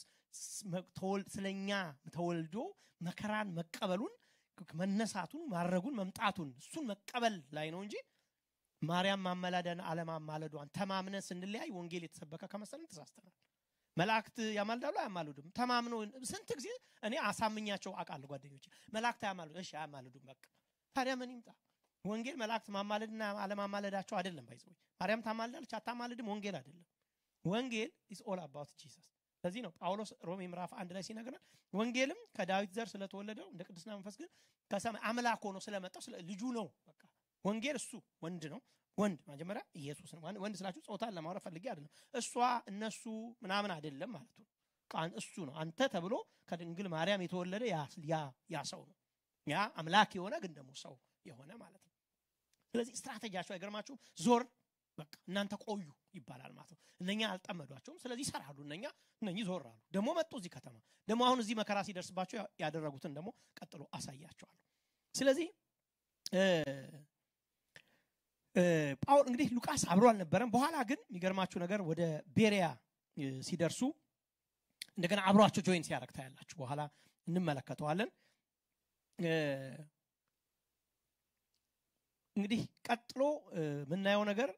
ስለኛ ተወልዶ መከራን መቀበሉን መነሳቱን ማድረጉን መምጣቱን እሱን መቀበል ላይ ነው እንጂ ማርያም ማመላደን አለማማለዷን ተማምነን ስንለያይ ወንጌል የተሰበከ ከመሰለን ተሳስተናል። መላእክት ያማልዳሉ አያማልዱም? ተማምኖ ስንት ጊዜ እኔ አሳምኛቸው አውቃለሁ ጓደኞች መላእክት አያማልዱ እሺ አያማልዱም በቃ ታዲያ ምን ይምጣ ወንጌል መላእክት ማማለድና አለማማለዳቸው አይደለም ባይዘው ማርያም ታማልዳለች አታማልድም ወንጌል አይደለም ወንጌል ኢስ ኦል አባውት ጂሰስ ለዚህ ነው ጳውሎስ ሮሜ ምዕራፍ አንድ ላይ ሲነግረን ወንጌልም ከዳዊት ዘር ስለተወለደው እንደ ቅድስና መንፈስ ግን ከሰማይ አምላክ ሆኖ ስለመጣው ስለ ልጁ ነው በቃ ወንጌል እሱ ወንድ ነው ወንድ መጀመሪያ ኢየሱስ ነው ወንድ ስላችሁ ጾታን ለማውራት ፈልጌ አይደለም እሷ እነሱ ምናምን አይደለም ማለት ነው እሱ ነው አንተ ተብሎ ከድንግል ማርያም የተወለደ ያ ሰው ነው ያ አምላክ የሆነ ግን ደግሞ ሰው የሆነ ማለት ነው ስለዚህ ስትራቴጂያቸው አይገርማችሁ ዞር በቃ እናንተ ቆዩ ይባላል ማለት ነው እነኛ አልጠመዷቸውም ስለዚህ ይሰራሉ እነኛ እነኚህ ዞር አሉ ደግሞ መጡ እዚህ ከተማ ደግሞ አሁን እዚህ መከራ ሲደርስባቸው ያደረጉትን ደግሞ ቀጥሎ አሳያቸዋለሁ ስለዚህ ጳውል እንግዲህ ሉቃስ አብሮ አልነበረም በኋላ ግን የሚገርማችሁ ነገር ወደ ቤሪያ ሲደርሱ እንደገና አብሯቸው ጆይን ሲያደረግ ታያላችሁ በኋላ እንመለከተዋለን እንግዲህ ቀጥሎ የምናየው ነገር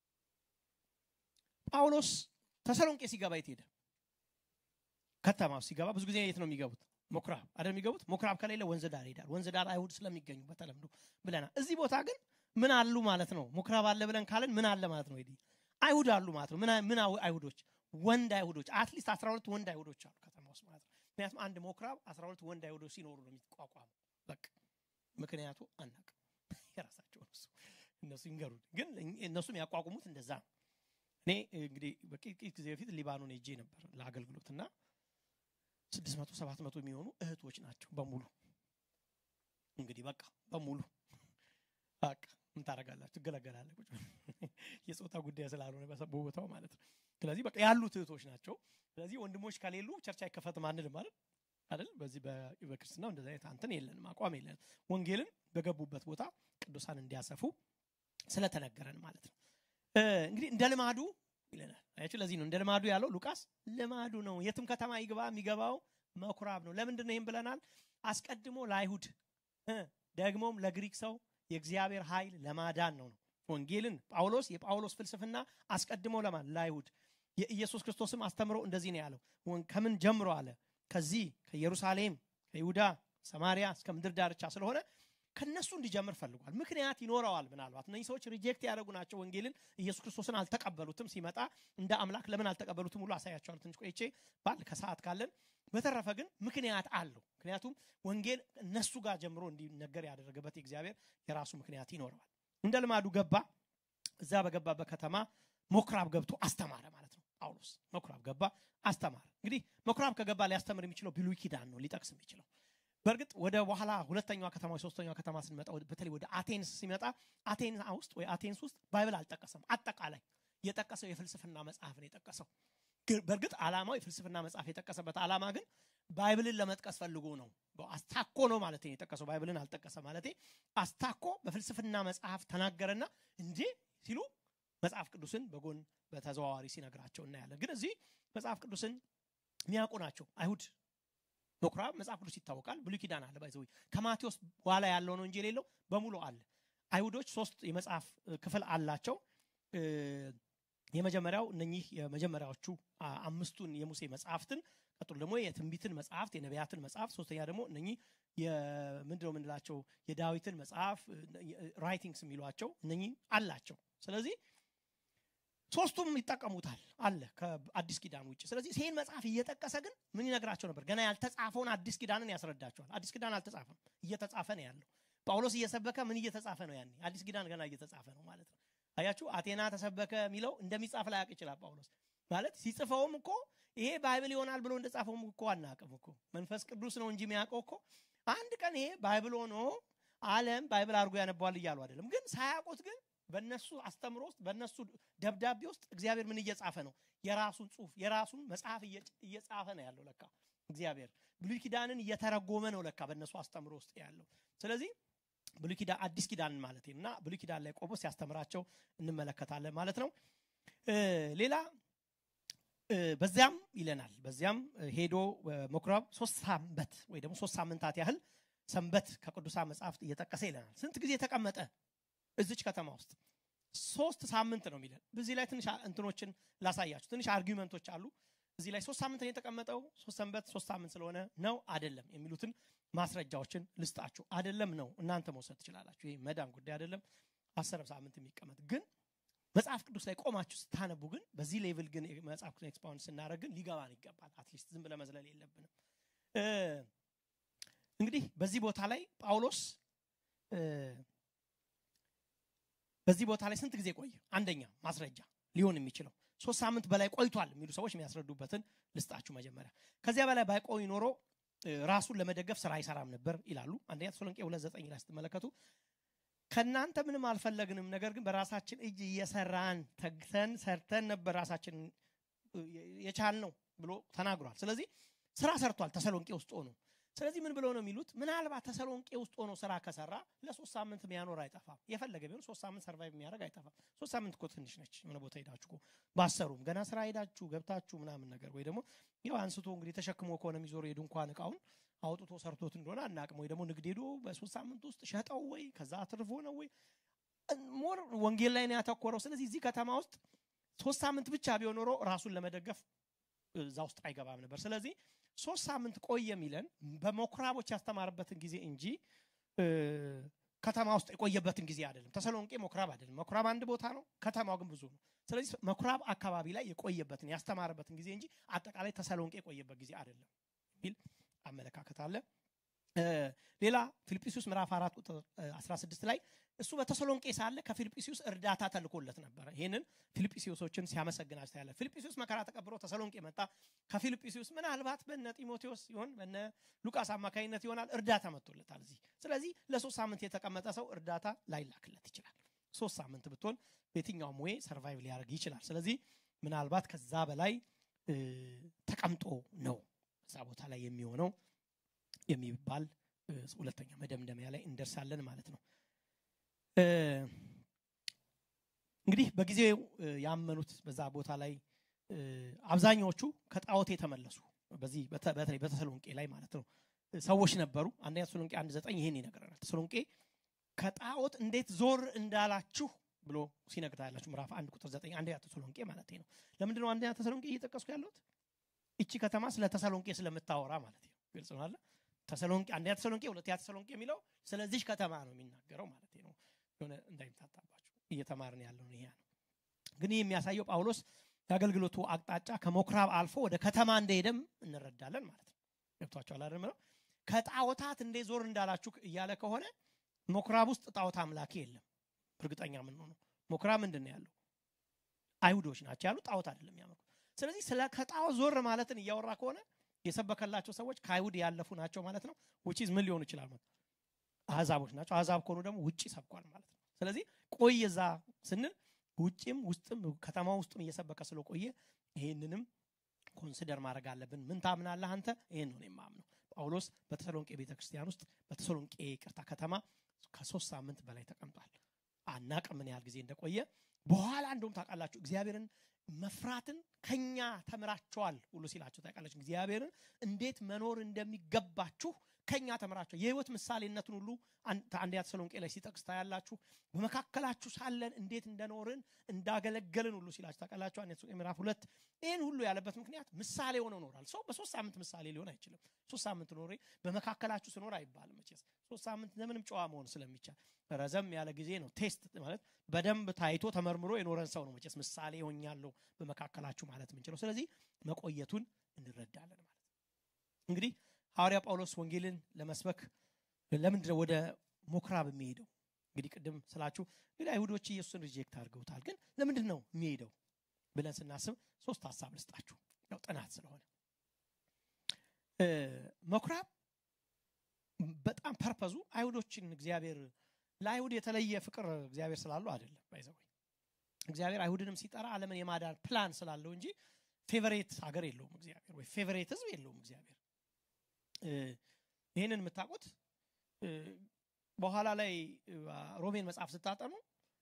ጳውሎስ ተሰሎንቄ ሲገባ የት ሄደ ከተማ ሲገባ ብዙ ጊዜ የት ነው የሚገቡት ሞክራብ አይደል የሚገቡት ሞክራብ ከሌለ ወንዝ ዳር ይሄዳል ወንዝ ዳር አይሁድ ስለሚገኙ በተለምዶ ብለናል እዚህ ቦታ ግን ምን አሉ ማለት ነው ምኩራብ አለ ብለን ካለን ምን አለ ማለት ነው ሄዲ አይሁድ አሉ ማለት ነው ምን አይሁዶች ወንድ አይሁዶች አትሊስት 12 ወንድ አይሁዶች አሉ ከተማ ውስጥ ማለት ነው ምክንያቱም አንድ ሞክራብ 12 ወንድ አይሁዶች ሲኖሩ ነው የሚቋቋሙ በቃ ምክንያቱ አናቅም የራሳቸው እነሱ እነሱ ይንገሩን ግን እነሱም ያቋቁሙት እንደዛ ነው እኔ እንግዲህ በጥቂት ጊዜ በፊት ሊባኖን ሄጄ ነበር ለአገልግሎት እና ስድስት መቶ ሰባት መቶ የሚሆኑ እህቶች ናቸው በሙሉ እንግዲህ በቃ በሙሉ በቃ ምን ታደረጋላችሁ ትገለገላለ ቁጭ የፆታ ጉዳይ ስላልሆነ በቦታው ማለት ነው ስለዚህ በቃ ያሉት እህቶች ናቸው ስለዚህ ወንድሞች ከሌሉ ቸርች አይከፈትም አንልም ማለት አይደል በዚህ በክርስትናው እንደዚህ አይነት አንተን የለንም አቋም የለንም ወንጌልን በገቡበት ቦታ ቅዱሳን እንዲያሰፉ ስለተነገረን ማለት ነው እንግዲህ እንደ ልማዱ ይለናል አያችሁ ለዚህ ነው እንደ ልማዱ ያለው ሉቃስ ልማዱ ነው የትም ከተማ ይግባ የሚገባው መኩራብ ነው ለምንድን ነው ይህም ብለናል አስቀድሞ ለአይሁድ ደግሞም ለግሪክ ሰው የእግዚአብሔር ኃይል ለማዳን ነው ነው ወንጌልን ጳውሎስ የጳውሎስ ፍልስፍና አስቀድሞ ለማን ለአይሁድ የኢየሱስ ክርስቶስም አስተምሮ እንደዚህ ነው ያለው ከምን ጀምሮ አለ ከዚህ ከኢየሩሳሌም ከይሁዳ ሰማሪያ እስከ ምድር ዳርቻ ስለሆነ ከነሱ እንዲጀምር ፈልጓል ምክንያት ይኖረዋል ምናልባት እነዚህ ሰዎች ሪጀክት ያደረጉ ናቸው ወንጌልን ኢየሱስ ክርስቶስን አልተቀበሉትም ሲመጣ እንደ አምላክ ለምን አልተቀበሉትም ሁሉ አሳያቸዋል ትንሽ ቆይቼ ባል ከሰዓት ካለን በተረፈ ግን ምክንያት አለው ምክንያቱም ወንጌል እነሱ ጋር ጀምሮ እንዲነገር ያደረገበት የእግዚአብሔር የራሱ ምክንያት ይኖረዋል እንደ ልማዱ ገባ እዛ በገባበት ከተማ ሞክራብ ገብቶ አስተማረ ማለት ነው ጳውሎስ መኩራብ ገባ አስተማረ እንግዲህ መኩራብ ከገባ ሊያስተምር የሚችለው ብሉይ ኪዳን ነው ሊጠቅስ የሚችለው በእርግጥ ወደ በኋላ ሁለተኛዋ ከተማ ሶስተኛዋ ከተማ ስንመጣ በተለይ ወደ አቴንስ ሲመጣ አቴንስ ውስጥ ወይ አቴንስ ውስጥ ባይብል አልጠቀሰም አጠቃላይ የጠቀሰው የፍልስፍና መጽሐፍ ነው የጠቀሰው በእርግጥ ዓላማው የፍልስፍና መጽሐፍ የጠቀሰበት ዓላማ ግን ባይብልን ለመጥቀስ ፈልጎ ነው አስታኮ ነው ማለት የጠቀሰው ባይብልን አልጠቀሰ ማለት አስታኮ በፍልስፍና መጽሐፍ ተናገረና እንዴ ሲሉ መጽሐፍ ቅዱስን በጎን በተዘዋዋሪ ሲነግራቸው እናያለን ግን እዚህ መጽሐፍ ቅዱስን የሚያውቁ ናቸው አይሁድ ምኩራብ መጽሐፍ ቅዱስ ይታወቃል ብሉይ ኪዳን አለ ባይዘዊ ከማቴዎስ በኋላ ያለው ነው እንጂ የሌለው በሙሉ አለ አይሁዶች ሶስት የመጽሐፍ ክፍል አላቸው የመጀመሪያው እነኚህ የመጀመሪያዎቹ አምስቱን የሙሴ መጽሐፍትን ቀጥሎ ደግሞ የትንቢትን መጽሐፍት የነቢያትን መጽሐፍ ሶስተኛ ደግሞ እነኚህ ምንድነው የምንላቸው የዳዊትን መጽሐፍ ራይቲንግስ የሚሏቸው እነኚህ አላቸው ስለዚህ ሶስቱም ይጠቀሙታል አለ ከአዲስ ኪዳን ውጭ ስለዚህ ይህን መጽሐፍ እየጠቀሰ ግን ምን ይነግራቸው ነበር ገና ያልተጻፈውን አዲስ ኪዳንን ያስረዳቸዋል አዲስ ኪዳን አልተጻፈም እየተጻፈ ነው ያለው ጳውሎስ እየሰበከ ምን እየተጻፈ ነው ያኔ አዲስ ኪዳን ገና እየተጻፈ ነው ማለት ነው አያችሁ አቴና ተሰበከ የሚለው እንደሚጻፍ ላያቅ ይችላል ጳውሎስ ማለት ሲጽፈውም እኮ ይሄ ባይብል ይሆናል ብሎ እንደጻፈውም እኮ አናቅም እኮ መንፈስ ቅዱስ ነው እንጂ የሚያውቀው እኮ አንድ ቀን ይሄ ባይብል ሆኖ አለም ባይብል አድርጎ ያነባዋል እያሉ አይደለም ግን ሳያውቁት ግን በእነሱ አስተምሮ ውስጥ በእነሱ ደብዳቤ ውስጥ እግዚአብሔር ምን እየጻፈ ነው የራሱን ጽሁፍ የራሱን መጽሐፍ እየጻፈ ነው ያለው ለካ እግዚአብሔር ብሉይ ኪዳንን እየተረጎመ ነው ለካ በእነሱ አስተምሮ ውስጥ ያለው ስለዚህ ብሉይ ኪዳን አዲስ ኪዳን ማለት እና ብሉይ ኪዳን ላይ ቆሞ ሲያስተምራቸው እንመለከታለን ማለት ነው ሌላ በዚያም ይለናል በዚያም ሄዶ መኩራብ ሶስት ሳምበት ወይ ደግሞ ሶስት ሳምንታት ያህል ሰንበት ከቅዱሳን መጽሐፍት እየጠቀሰ ይለናል ስንት ጊዜ ተቀመጠ እዚች ከተማ ውስጥ ሶስት ሳምንት ነው የሚለን በዚህ ላይ ትንሽ እንትኖችን ላሳያችሁ ትንሽ አርጊመንቶች አሉ እዚህ ላይ ሶስት ሳምንት ነው የተቀመጠው ሶስት ሰንበት ሶስት ሳምንት ስለሆነ ነው አደለም የሚሉትን ማስረጃዎችን ልስጣችሁ አደለም ነው እናንተ መውሰድ ትችላላችሁ ይህ መዳን ጉዳይ አደለም አስር ሳምንት የሚቀመጥ ግን መጽሐፍ ቅዱስ ላይ ቆማችሁ ስታነቡ ግን በዚህ ሌቭል ግን መጽሐፍ ቅዱስ ኤክስፓውንድ ስናደረግ ግን ሊገባን ይገባል አትሊስት ዝም ብለ መዝለል የለብንም እንግዲህ በዚህ ቦታ ላይ ጳውሎስ በዚህ ቦታ ላይ ስንት ጊዜ ቆየ አንደኛ ማስረጃ ሊሆን የሚችለው ሶስት ሳምንት በላይ ቆይቷል የሚሉ ሰዎች የሚያስረዱበትን ልስጣችሁ መጀመሪያ ከዚያ በላይ ባይቆይ ኖሮ ራሱን ለመደገፍ ስራ አይሰራም ነበር ይላሉ አንደኛ ተሰሎንቄ ሁለት ዘጠኝ ላይ ስትመለከቱ ከእናንተ ምንም አልፈለግንም ነገር ግን በራሳችን እጅ እየሰራን ተግተን ሰርተን ነበር ራሳችን የቻል ነው ብሎ ተናግሯል ስለዚህ ስራ ሰርቷል ተሰሎንቄ ውስጥ ሆኖ ስለዚህ ምን ብለው ነው የሚሉት ምናልባት ተሰሎንቄ ውስጥ ሆኖ ስራ ከሰራ ለሶስት ሳምንት የሚያኖር አይጠፋም የፈለገ ቢሆን ሶስት ሳምንት ሰርቫይቭ የሚያደርግ አይጠፋም ሶስት ሳምንት እኮ ትንሽ ነች የሆነ ቦታ ሄዳችሁ ባሰሩም ገና ስራ ሄዳችሁ ገብታችሁ ምናምን ነገር ወይ ደግሞ ያው አንስቶ እንግዲህ ተሸክሞ ከሆነ የሚዞሩ የድንኳን እቃውን አውጥቶ ሰርቶት እንደሆነ አናቅም ወይ ደግሞ ንግድ ሄዶ በሶስት ሳምንት ውስጥ ሸጠው ወይ ከዛ አትርፎ ነው ወይ ሞር ወንጌል ላይ ነው ያተኮረው ስለዚህ እዚህ ከተማ ውስጥ ሶስት ሳምንት ብቻ ቢሆን ኖሮ ራሱን ለመደገፍ እዛ ውስጥ አይገባም ነበር ስለዚህ ሶስት ሳምንት ቆየ የሚለን በመኩራቦች ያስተማርበትን ጊዜ እንጂ ከተማ ውስጥ የቆየበትን ጊዜ አይደለም ተሰሎንቄ መኩራብ አይደለም መኩራብ አንድ ቦታ ነው ከተማው ግን ብዙ ነው ስለዚህ መኩራብ አካባቢ ላይ የቆየበትን ያስተማረበትን ጊዜ እንጂ አጠቃላይ ተሰሎንቄ የቆየበት ጊዜ አይደለም የሚል አመለካከት አለ ሌላ ፊልጵስዩስ ምዕራፍ 4 ቁጥር 16 ላይ እሱ በተሰሎንቄ ሳለ ከፊልጵስዩስ እርዳታ ተልኮለት ነበረ ይህንን ፊልጵስዩሶችን ሲያመሰግናቸው ታያለ ፊልጵስዩስ መከራ ተቀብሎ ተሰሎንቄ መጣ ከፊልጵስዩስ ምናልባት በነ ጢሞቴዎስ ሲሆን በነ ሉቃስ አማካኝነት ይሆናል እርዳታ መጥቶለታል እዚህ ስለዚህ ለሶስት ሳምንት የተቀመጠ ሰው እርዳታ ላይላክለት ይችላል ሶስት ሳምንት ብትሆን በየትኛውም ወይ ሰርቫይቭ ሊያደርግ ይችላል ስለዚህ ምናልባት ከዛ በላይ ተቀምጦ ነው እዛ ቦታ ላይ የሚሆነው የሚባል ሁለተኛ መደምደሚያ ላይ እንደርሳለን ማለት ነው እንግዲህ በጊዜው ያመኑት በዛ ቦታ ላይ አብዛኛዎቹ ከጣዖት የተመለሱ በዚህ በተለይ በተሰሎንቄ ላይ ማለት ነው ሰዎች ነበሩ አንደኛ ተሰሎንቄ አንድ ዘጠኝ ይህን ይነግረናል ተሰሎንቄ ከጣዖት እንዴት ዞር እንዳላችሁ ብሎ ሲነግር ያላችሁ ምዕራፍ አንድ ቁጥር ዘጠኝ አንደኛ ተሰሎንቄ ማለት ነው። ለምንድን ነው አንደኛ ተሰሎንቄ እየጠቀስኩ ያለሁት? እቺ ከተማ ስለ ተሰሎንቄ ስለምታወራ ማለት ነው። ግልጽ ነው አለ ተሰሎንቄ አንደኛ ተሰሎንቄ ሁለተኛ ተሰሎንቄ የሚለው ስለዚህ ከተማ ነው የሚናገረው ማለት ነው። የሆነ እንዳይምታታባችሁ እየተማርን ያለው ይሄ ነው። ግን ይህ የሚያሳየው ጳውሎስ የአገልግሎቱ አቅጣጫ ከምኩራብ አልፎ ወደ ከተማ እንደሄደም እንረዳለን ማለት ነው። ገብቷቸዋል አይደል? ነው ከጣዖታት እንዴ ዞር እንዳላችሁ እያለ ከሆነ ምኩራብ ውስጥ ጣዖት አምላኪ የለም። እርግጠኛ ምን ሆነው ምኩራብ ምንድን ነው ያለው? አይሁዶች ናቸው ያሉ ጣዖት አይደለም ያመልኩ። ስለዚህ ስለ ከጣዖት ዞር ማለትን እያወራ ከሆነ የሰበከላቸው ሰዎች ከአይሁድ ያለፉ ናቸው ማለት ነው። ውጪ ምን ሊሆኑ ይችላል ማለት አህዛቦች ናቸው። አህዛብ ከሆኑ ደግሞ ውጪ ሰብኳል ማለት ነው። ስለዚህ ቆይ እዛ ስንል ውጭም ውስጥም ከተማ ውስጥም እየሰበከ ስለቆየ ይህንንም ኮንሲደር ማድረግ አለብን። ምን ታምናለህ አንተ? ይህን ነው የማምነው። ጳውሎስ በተሰሎንቄ ቤተክርስቲያን ውስጥ በተሰሎንቄ ቅርታ ከተማ ከሶስት ሳምንት በላይ ተቀምጧል። አናቅም ምን ያህል ጊዜ እንደቆየ። በኋላ እንደውም ታውቃላችሁ እግዚአብሔርን መፍራትን ከኛ ተምራቸዋል ሁሉ ሲላቸው ታውቃላችሁ። እግዚአብሔርን እንዴት መኖር እንደሚገባችሁ ከኛ ተምራቸው የህይወት ምሳሌነትን ሁሉ አንደኛ ተሰሎንቄ ላይ ሲጠቅስ ታያላችሁ። በመካከላችሁ ሳለን እንዴት እንደኖርን እንዳገለገልን ሁሉ ሲላችሁ ታውቃላችሁ። አንደኛ ተሰሎንቄ ምዕራፍ ሁለት ይህን ሁሉ ያለበት ምክንያት ምሳሌ ሆነው ኖራል። ሰው በሶስት ሳምንት ምሳሌ ሊሆን አይችልም። ሶስት ሳምንት ኖሬ በመካከላችሁ ስኖር አይባልም መቼስ ሶስት ሳምንት ለምንም ጨዋ መሆን ስለሚቻል ረዘም ያለ ጊዜ ነው። ቴስት ማለት በደንብ ታይቶ ተመርምሮ የኖረን ሰው ነው መቼስ ምሳሌ ሆኛለሁ በመካከላችሁ ማለት የምንችለው። ስለዚህ መቆየቱን እንረዳለን ማለት እንግዲህ ሐዋርያ ጳውሎስ ወንጌልን ለመስበክ ለምንድነው ወደ ምኩራብ የሚሄደው? እንግዲህ ቅድም ስላችሁ እንግዲህ አይሁዶች ኢየሱስን ሪጀክት አድርገውታል። ግን ለምንድን ነው የሚሄደው ብለን ስናስብ ሶስት ሀሳብ ልስጣችሁ፣ ያው ጥናት ስለሆነ ምኩራብ በጣም ፐርፐዙ አይሁዶችን እግዚአብሔር ለአይሁድ የተለየ ፍቅር እግዚአብሔር ስላለው አይደለም። ባይዘወይ እግዚአብሔር አይሁድንም ሲጠራ ዓለምን የማዳን ፕላን ስላለው እንጂ ፌቨሬት ሀገር የለውም እግዚአብሔር ወይ ፌቨሬት ህዝብ የለውም እግዚአብሔር። ይህንን የምታውቁት በኋላ ላይ ሮሜን መጽሐፍ ስታጠኑ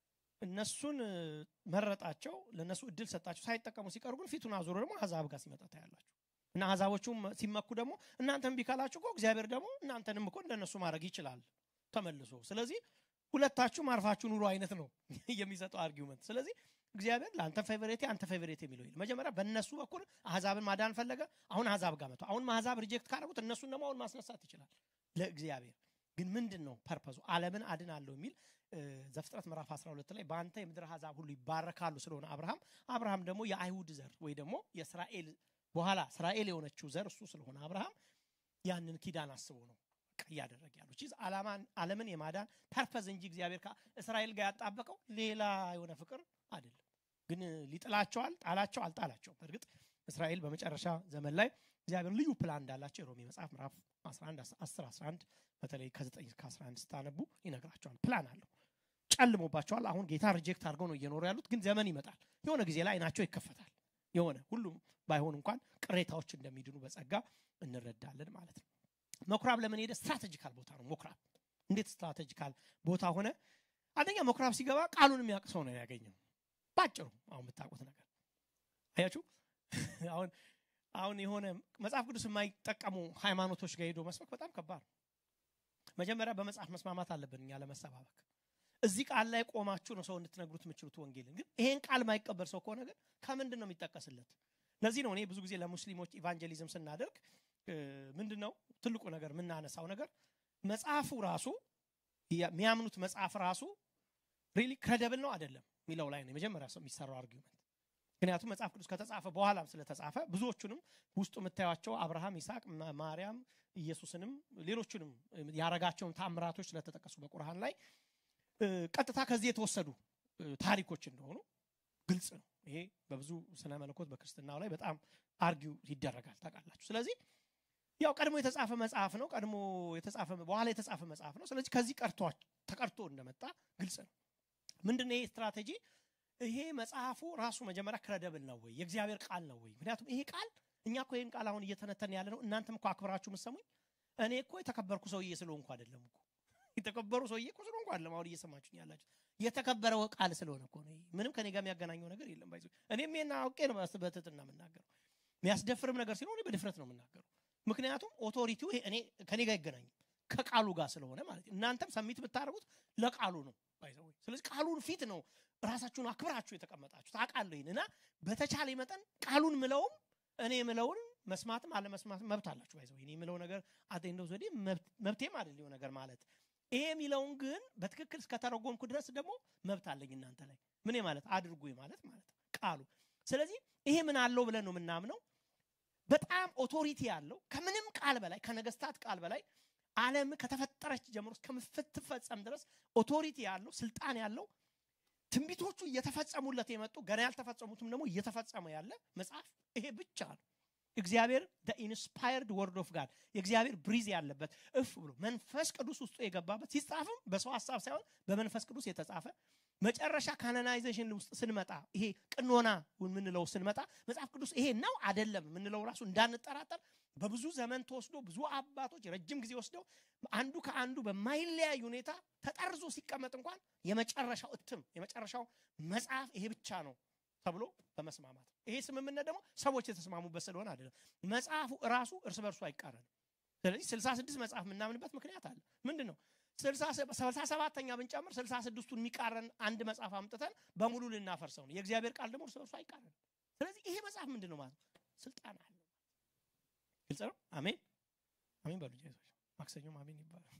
እነሱን መረጣቸው፣ ለእነሱ እድል ሰጣቸው። ሳይጠቀሙ ሲቀሩ ግን ፊቱን አዙሮ ደግሞ አሕዛብ ጋር ሲመጣ ታያላችሁ። እና አሕዛቦቹም ሲመኩ ደግሞ እናንተን ቢካላችሁ እኮ እግዚአብሔር ደግሞ እናንተንም እኮ እንደነሱ ማድረግ ይችላል ተመልሶ። ስለዚህ ሁለታችሁም አርፋችሁ ኑሮ አይነት ነው የሚሰጠው አርጊውመንት። ስለዚህ እግዚአብሔር ለአንተ ፌቨሬቴ አንተ ፌቨሬቴ የሚለው ይል መጀመሪያ በእነሱ በኩል አሕዛብን ማዳን ፈለገ። አሁን አሕዛብ ጋር መጥቶ አሁን አሕዛብ ሪጀክት ካደረጉት እነሱን ደግሞ አሁን ማስነሳት ይችላል። ለእግዚአብሔር ግን ምንድን ነው ፐርፐዙ? ዓለምን አድናለሁ የሚል ዘፍጥረት ምዕራፍ 12 ላይ በአንተ የምድር አሕዛብ ሁሉ ይባረካሉ ስለሆነ አብርሃም አብርሃም ደግሞ የአይሁድ ዘር ወይ ደግሞ የእስራኤል በኋላ እስራኤል የሆነችው ዘር እሱ ስለሆነ አብርሃም ያንን ኪዳን አስቦ ነው እያደረገ ያሉ ቺዝ ዓለምን የማዳን ፐርፐዝ እንጂ እግዚአብሔር ከእስራኤል ጋር ያጣበቀው ሌላ የሆነ ፍቅር አይደለም። ግን ሊጥላቸዋል ጣላቸው አልጣላቸውም። በእርግጥ እስራኤል በመጨረሻ ዘመን ላይ እግዚአብሔር ልዩ ፕላን እንዳላቸው የሮሜ መጽሐፍ ምዕራፍ 11 10 11 በተለይ ከ9 እስከ 11 ስታነቡ ይነግራቸዋል። ፕላን አለው። ጨልሞባቸዋል። አሁን ጌታ ሪጀክት አድርገው ነው እየኖሩ ያሉት። ግን ዘመን ይመጣል። የሆነ ጊዜ ላይ አይናቸው ይከፈታል። የሆነ ሁሉም ባይሆን እንኳን ቅሬታዎች እንደሚድኑ በጸጋ እንረዳለን ማለት ነው። ምኩራብ ለምን ሄደ? ስትራቴጂካል ቦታ ነው ምኩራብ። እንዴት ስትራቴጂካል ቦታ ሆነ? አንደኛ ምኩራብ ሲገባ ቃሉን የሚያውቅ ሰው ነው ያገኘው። ባጭሩ አሁን የምታውቁት ነገር አያችሁ። አሁን አሁን የሆነ መጽሐፍ ቅዱስ የማይጠቀሙ ሃይማኖቶች ጋር ሄዶ መስበክ በጣም ከባድ ነው። መጀመሪያ በመጽሐፍ መስማማት አለብን እኛ ለመሰባበክ። እዚህ ቃል ላይ ቆማችሁ ነው ሰው እንድትነግሩት የምችሉት ወንጌልን። ግን ይሄን ቃል ማይቀበል ሰው ከሆነ ግን ከምንድን ነው የሚጠቀስለት? ለዚህ ነው እኔ ብዙ ጊዜ ለሙስሊሞች ኢቫንጀሊዝም ስናደርግ ምንድን ነው ትልቁ ነገር የምናነሳው ነገር መጽሐፉ ራሱ የሚያምኑት መጽሐፍ ራሱ ሪሊ ክሬደብል ነው አይደለም የሚለው ላይ ነው የመጀመሪያ ሰው የሚሰራው አርጊመንት። ምክንያቱም መጽሐፍ ቅዱስ ከተጻፈ በኋላም ስለተጻፈ ብዙዎቹንም ውስጡ የምታዩቸው አብርሃም፣ ይስሐቅ፣ ማርያም፣ ኢየሱስንም ሌሎቹንም ያረጋቸውን ታምራቶች ስለተጠቀሱ በቁርአን ላይ ቀጥታ ከዚህ የተወሰዱ ታሪኮች እንደሆኑ ግልጽ ነው። ይሄ በብዙ ስነ መለኮት በክርስትናው ላይ በጣም አርጊው ይደረጋል ታውቃላችሁ። ስለዚህ ያው ቀድሞ የተጻፈ መጽሐፍ ነው። ቀድሞ የተጻፈ በኋላ የተጻፈ መጽሐፍ ነው። ስለዚህ ከዚህ ቀርቶ ተቀርቶ እንደመጣ ግልጽ ነው። ምንድን ነው ይሄ ስትራቴጂ? ይሄ መጽሐፉ ራሱ መጀመሪያ ክረደብል ነው ወይ የእግዚአብሔር ቃል ነው ወይ? ምክንያቱም ይሄ ቃል እኛ እኮ ይህን ቃል አሁን እየተነተን ያለ ነው። እናንተም እኮ አክብራችሁ የምትሰሙኝ እኔ እኮ የተከበርኩ ሰውዬ ስለሆንኩ አይደለም እኮ የተከበሩ ሰውዬ እኮ ስለሆንኩ አይደለም አሁን እየሰማችሁኝ ያላችሁ የተከበረው ቃል ስለሆነ እኮ ነው። ምንም ከኔ ጋር የሚያገናኘው ነገር የለም። ባይዞ እኔም ይሄን አውቄ ነው በትህትና የምናገረው። የሚያስደፍርም ነገር ሲሆን በድፍረት ነው የምናገረው። ምክንያቱም ኦቶሪቲው እኔ ከኔ ጋር አይገናኝም ከቃሉ ጋር ስለሆነ ማለት ነው። እናንተም ሰሚት የምታደርጉት ለቃሉ ነው ባይዘው ስለዚህ ቃሉን ፊት ነው ራሳችሁን አክብራችሁ የተቀመጣችሁ ታውቃለሁ ይህን እና በተቻለ መጠን ቃሉን ምለውም እኔ ምለውን መስማትም አለመስማትም መብት አላችሁ ባይዘው እኔ የምለው ነገር አቴንዶ ዘዴ መብቴም አይደል ነገር ማለት ይሄ የሚለውን ግን በትክክል እስከተረጎምኩ ድረስ ደግሞ መብት አለኝ እናንተ ላይ ምን ማለት አድርጉ ማለት ማለት ቃሉ ስለዚህ ይሄ ምን አለው ብለን ነው የምናምነው በጣም ኦቶሪቲ ያለው ከምንም ቃል በላይ ከነገስታት ቃል በላይ ዓለም ከተፈጠረች ጀምሮ እስከምትፈጸም ድረስ ኦቶሪቲ ያለው ስልጣን ያለው ትንቢቶቹ እየተፈጸሙለት የመጡ ገና ያልተፈጸሙትም ደግሞ እየተፈጸመ ያለ መጽሐፍ ይሄ ብቻ ነው እግዚአብሔር ኢንስፓየርድ ወርድ ኦፍ ጋድ የእግዚአብሔር ብሪዝ ያለበት እፍ ብሎ መንፈስ ቅዱስ ውስጡ የገባበት ሲጻፍም በሰው ሀሳብ ሳይሆን በመንፈስ ቅዱስ የተጻፈ መጨረሻ ካናናይዜሽን ውስጥ ስንመጣ ይሄ ቅኖና የምንለው ስንመጣ መጽሐፍ ቅዱስ ይሄ ነው አደለም የምንለው ራሱ እንዳንጠራጠር በብዙ ዘመን ተወስዶ ብዙ አባቶች ረጅም ጊዜ ወስደው አንዱ ከአንዱ በማይለያይ ሁኔታ ተጠርዞ ሲቀመጥ እንኳን የመጨረሻው እትም የመጨረሻው መጽሐፍ ይሄ ብቻ ነው ተብሎ በመስማማት ይሄ ስምምነት ደግሞ ሰዎች የተስማሙበት ስለሆነ አይደለም መጽሐፉ ራሱ እርስ በርሱ አይቃረንም ስለዚህ ስልሳ ስድስት መጽሐፍ የምናምንበት ምክንያት አለ ምንድን ነው ስልሳ ሰባተኛ ብንጨምር ስልሳ ስድስቱን የሚቃረን አንድ መጽሐፍ አምጥተን በሙሉ ልናፈርሰው ነው የእግዚአብሔር ቃል ደግሞ እርስ በርሱ አይቃረንም ስለዚህ ይሄ መጽሐፍ ምንድን ነው ማለት ስልጣን አለ ግልጽ ነው አሜን አሜን በሉ ጌቶች ማክሰኞም አሜን ይባላል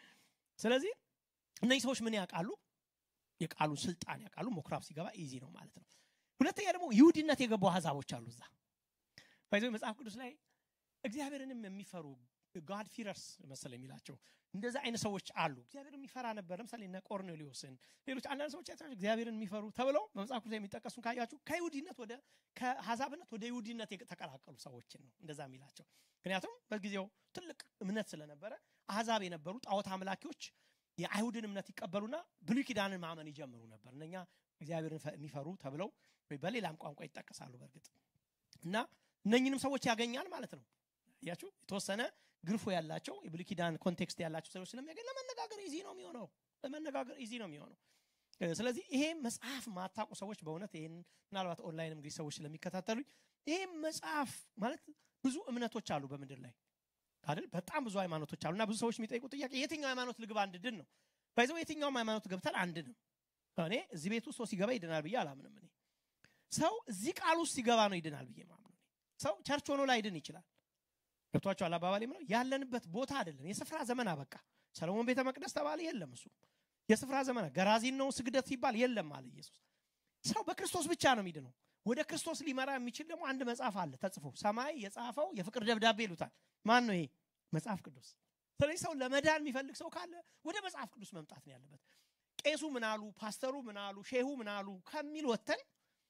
ስለዚህ እነዚህ ሰዎች ምን ያውቃሉ የቃሉን ስልጣን ያውቃሉ ሞክራብ ሲገባ ኢዚ ነው ማለት ነው ሁለተኛ ደግሞ ይሁዲነት የገቡ አሕዛቦች አሉ እዛ ባይዘ መጽሐፍ ቅዱስ ላይ እግዚአብሔርንም የሚፈሩ ጋድ ፊረርስ መሰለ የሚላቸው እንደዛ አይነት ሰዎች አሉ እግዚአብሔር የሚፈራ ነበር ለምሳሌ እነ ቆርኔሊዮስን ሌሎች አንዳንድ ሰዎች አይታችሁ እግዚአብሔርን የሚፈሩ ተብለው በመጽሐፍ ቅዱስ የሚጠቀሱ ካያችሁ ከይሁዲነት ወደ ከአሕዛብነት ወደ ይሁዲነት የተቀላቀሉ ሰዎችን ነው እንደዛ የሚላቸው ምክንያቱም በጊዜው ትልቅ እምነት ስለነበረ አሕዛብ የነበሩ ጣዖት አምላኪዎች የአይሁድን እምነት ይቀበሉና ብሉይ ኪዳንን ማመን ይጀምሩ ነበር እነኛ እግዚአብሔርን የሚፈሩ ተብለው ወይ በሌላም ቋንቋ ይጠቀሳሉ በእርግጥ እና እነኝንም ሰዎች ያገኛል ማለት ነው ያችሁ የተወሰነ ግርፎ ያላቸው የብሉይ ኪዳን ኮንቴክስት ያላቸው ሰዎች ስለሚያገኝ ለመነጋገር ኢዚ ነው የሚሆነው ለመነጋገር ኢዚ ነው የሚሆነው ስለዚህ ይሄ መጽሐፍ ማታቁ ሰዎች በእውነት ይህን ምናልባት ኦንላይን እንግዲህ ሰዎች ስለሚከታተሉኝ ይሄ መጽሐፍ ማለት ብዙ እምነቶች አሉ በምድር ላይ አይደል በጣም ብዙ ሃይማኖቶች አሉ እና ብዙ ሰዎች የሚጠይቁ ጥያቄ የትኛው ሃይማኖት ልግባ አንድድን ነው ባይዘው የትኛውም ሃይማኖት ገብተን አንድ ነው እኔ እዚህ ቤት ውስጥ ሰው ሲገባ ይድናል ብዬ አላምንም እኔ ሰው እዚህ ቃል ውስጥ ሲገባ ነው ይድናል ብዬ ማምነው ሰው ቸርች ሆኖ ላይድን ይችላል ገብቷቸዋል አባባል ነው ያለንበት ቦታ አይደለም የስፍራ ዘመን አበቃ ሰለሞን ቤተ መቅደስ ተባለ የለም እሱ የስፍራ ዘመን ገራዚን ነው ስግደት ሲባል የለም አለ ኢየሱስ ሰው በክርስቶስ ብቻ ነው የሚድነው ወደ ክርስቶስ ሊመራ የሚችል ደግሞ አንድ መጽሐፍ አለ ተጽፎ ሰማይ የጻፈው የፍቅር ደብዳቤ ይሉታል ማን ነው ይሄ መጽሐፍ ቅዱስ ስለዚህ ሰው ለመዳን የሚፈልግ ሰው ካለ ወደ መጽሐፍ ቅዱስ መምጣት ነው ያለበት ቄሱ ምን አሉ ፓስተሩ ምን አሉ ሼሁ ምን አሉ ከሚል ወተን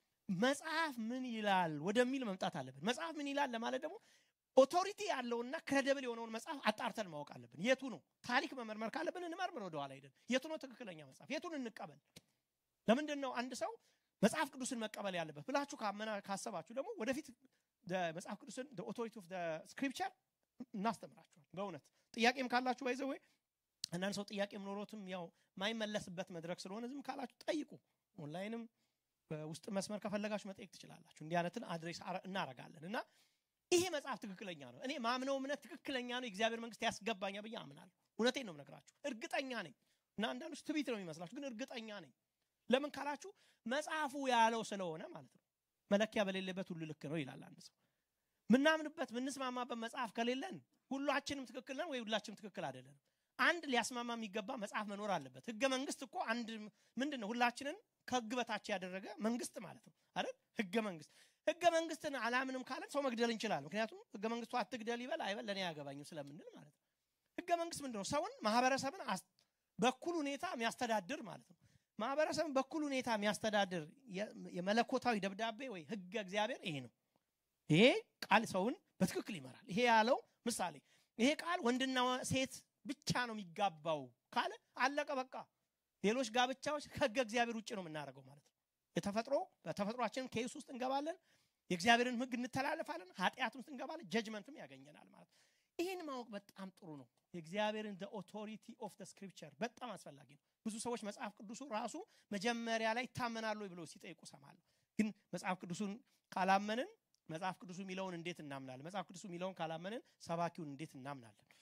መጽሐፍ ምን ይላል ወደሚል መምጣት አለብን መጽሐፍ ምን ይላል ለማለት ደግሞ ኦቶሪቲ ያለውና ክሬደብል የሆነውን መጽሐፍ አጣርተን ማወቅ አለብን የቱ ነው ታሪክ መመርመር ካለብን እንመርምር ወደኋላ ሄደን የቱ ነው ትክክለኛ መጽሐፍ የቱን እንቀበል ለምንድን ነው አንድ ሰው መጽሐፍ ቅዱስን መቀበል ያለበት ብላችሁ ካመና ካሰባችሁ ደግሞ ወደፊት መጽሐፍ ቅዱስን ኦቶሪቲ ኦፍ ስክሪፕቸር እናስተምራችኋል በእውነት ጥያቄም ካላችሁ ባይዘዌ አንዳንድ ሰው ጥያቄም ኖሮትም ያው ማይመለስበት መድረክ ስለሆነ ዝም ካላችሁ ጠይቁ ኦንላይንም በውስጥ መስመር ከፈለጋችሁ መጠየቅ ትችላላችሁ እንዲህ አይነትን አድሬስ እናረጋለን እና ይሄ መጽሐፍ ትክክለኛ ነው እኔ ማምነው እምነት ትክክለኛ ነው የእግዚአብሔር መንግስት ያስገባኛ ብዬ አምናለሁ እውነቴን ነው ነግራችሁ እርግጠኛ ነኝ እና አንዳንዶች ትቢት ነው የሚመስላችሁ ግን እርግጠኛ ነኝ ለምን ካላችሁ መጽሐፉ ያለው ስለሆነ ማለት ነው መለኪያ በሌለበት ሁሉ ልክ ነው ይላል አንድ ሰው ምናምንበት ምንስማማበት መጽሐፍ ከሌለን ሁላችንም ትክክል ነን ወይ ሁላችንም ትክክል አይደለንም አንድ ሊያስማማ የሚገባ መጽሐፍ መኖር አለበት ህገ መንግስት እኮ አንድ ምንድን ነው ሁላችንን ከህግ በታች ያደረገ መንግስት ማለት ነው አይደል ህገ መንግስት ህገ መንግስትን አላምንም ካለን ሰው መግደል እንችላለን ምክንያቱም ህገ መንግስቱ አትግደል ይበል አይበል ለእኔ አያገባኝም ስለምንል ማለት ነው ህገ መንግስት ምንድን ነው ሰውን ማህበረሰብን በኩል ሁኔታ የሚያስተዳድር ማለት ነው ማህበረሰብን በኩል ሁኔታ የሚያስተዳድር የመለኮታዊ ደብዳቤ ወይ ህገ እግዚአብሔር ይሄ ነው ይሄ ቃል ሰውን በትክክል ይመራል ይሄ ያለው ምሳሌ ይሄ ቃል ወንድና ሴት ብቻ ነው የሚጋባው ካለ አለቀ በቃ ሌሎች ጋብቻዎች ከህገ እግዚአብሔር ውጭ ነው የምናደርገው ማለት ነው የተፈጥሮ በተፈጥሯችን ኬስ ውስጥ እንገባለን የእግዚአብሔርን ህግ እንተላለፋለን ኃጢአት ውስጥ እንገባለን ጀጅመንትም ያገኘናል ማለት ነው ይህን ማወቅ በጣም ጥሩ ነው የእግዚአብሔርን ኦቶሪቲ ኦፍ ስክሪፕቸር በጣም አስፈላጊ ነው ብዙ ሰዎች መጽሐፍ ቅዱሱ ራሱ መጀመሪያ ላይ ይታመናሉ ብለው ሲጠይቁ ሰማለሁ ግን መጽሐፍ ቅዱሱን ካላመንን መጽሐፍ ቅዱሱ የሚለውን እንዴት እናምናለን መጽሐፍ ቅዱሱ የሚለውን ካላመንን ሰባኪውን እንዴት እናምናለን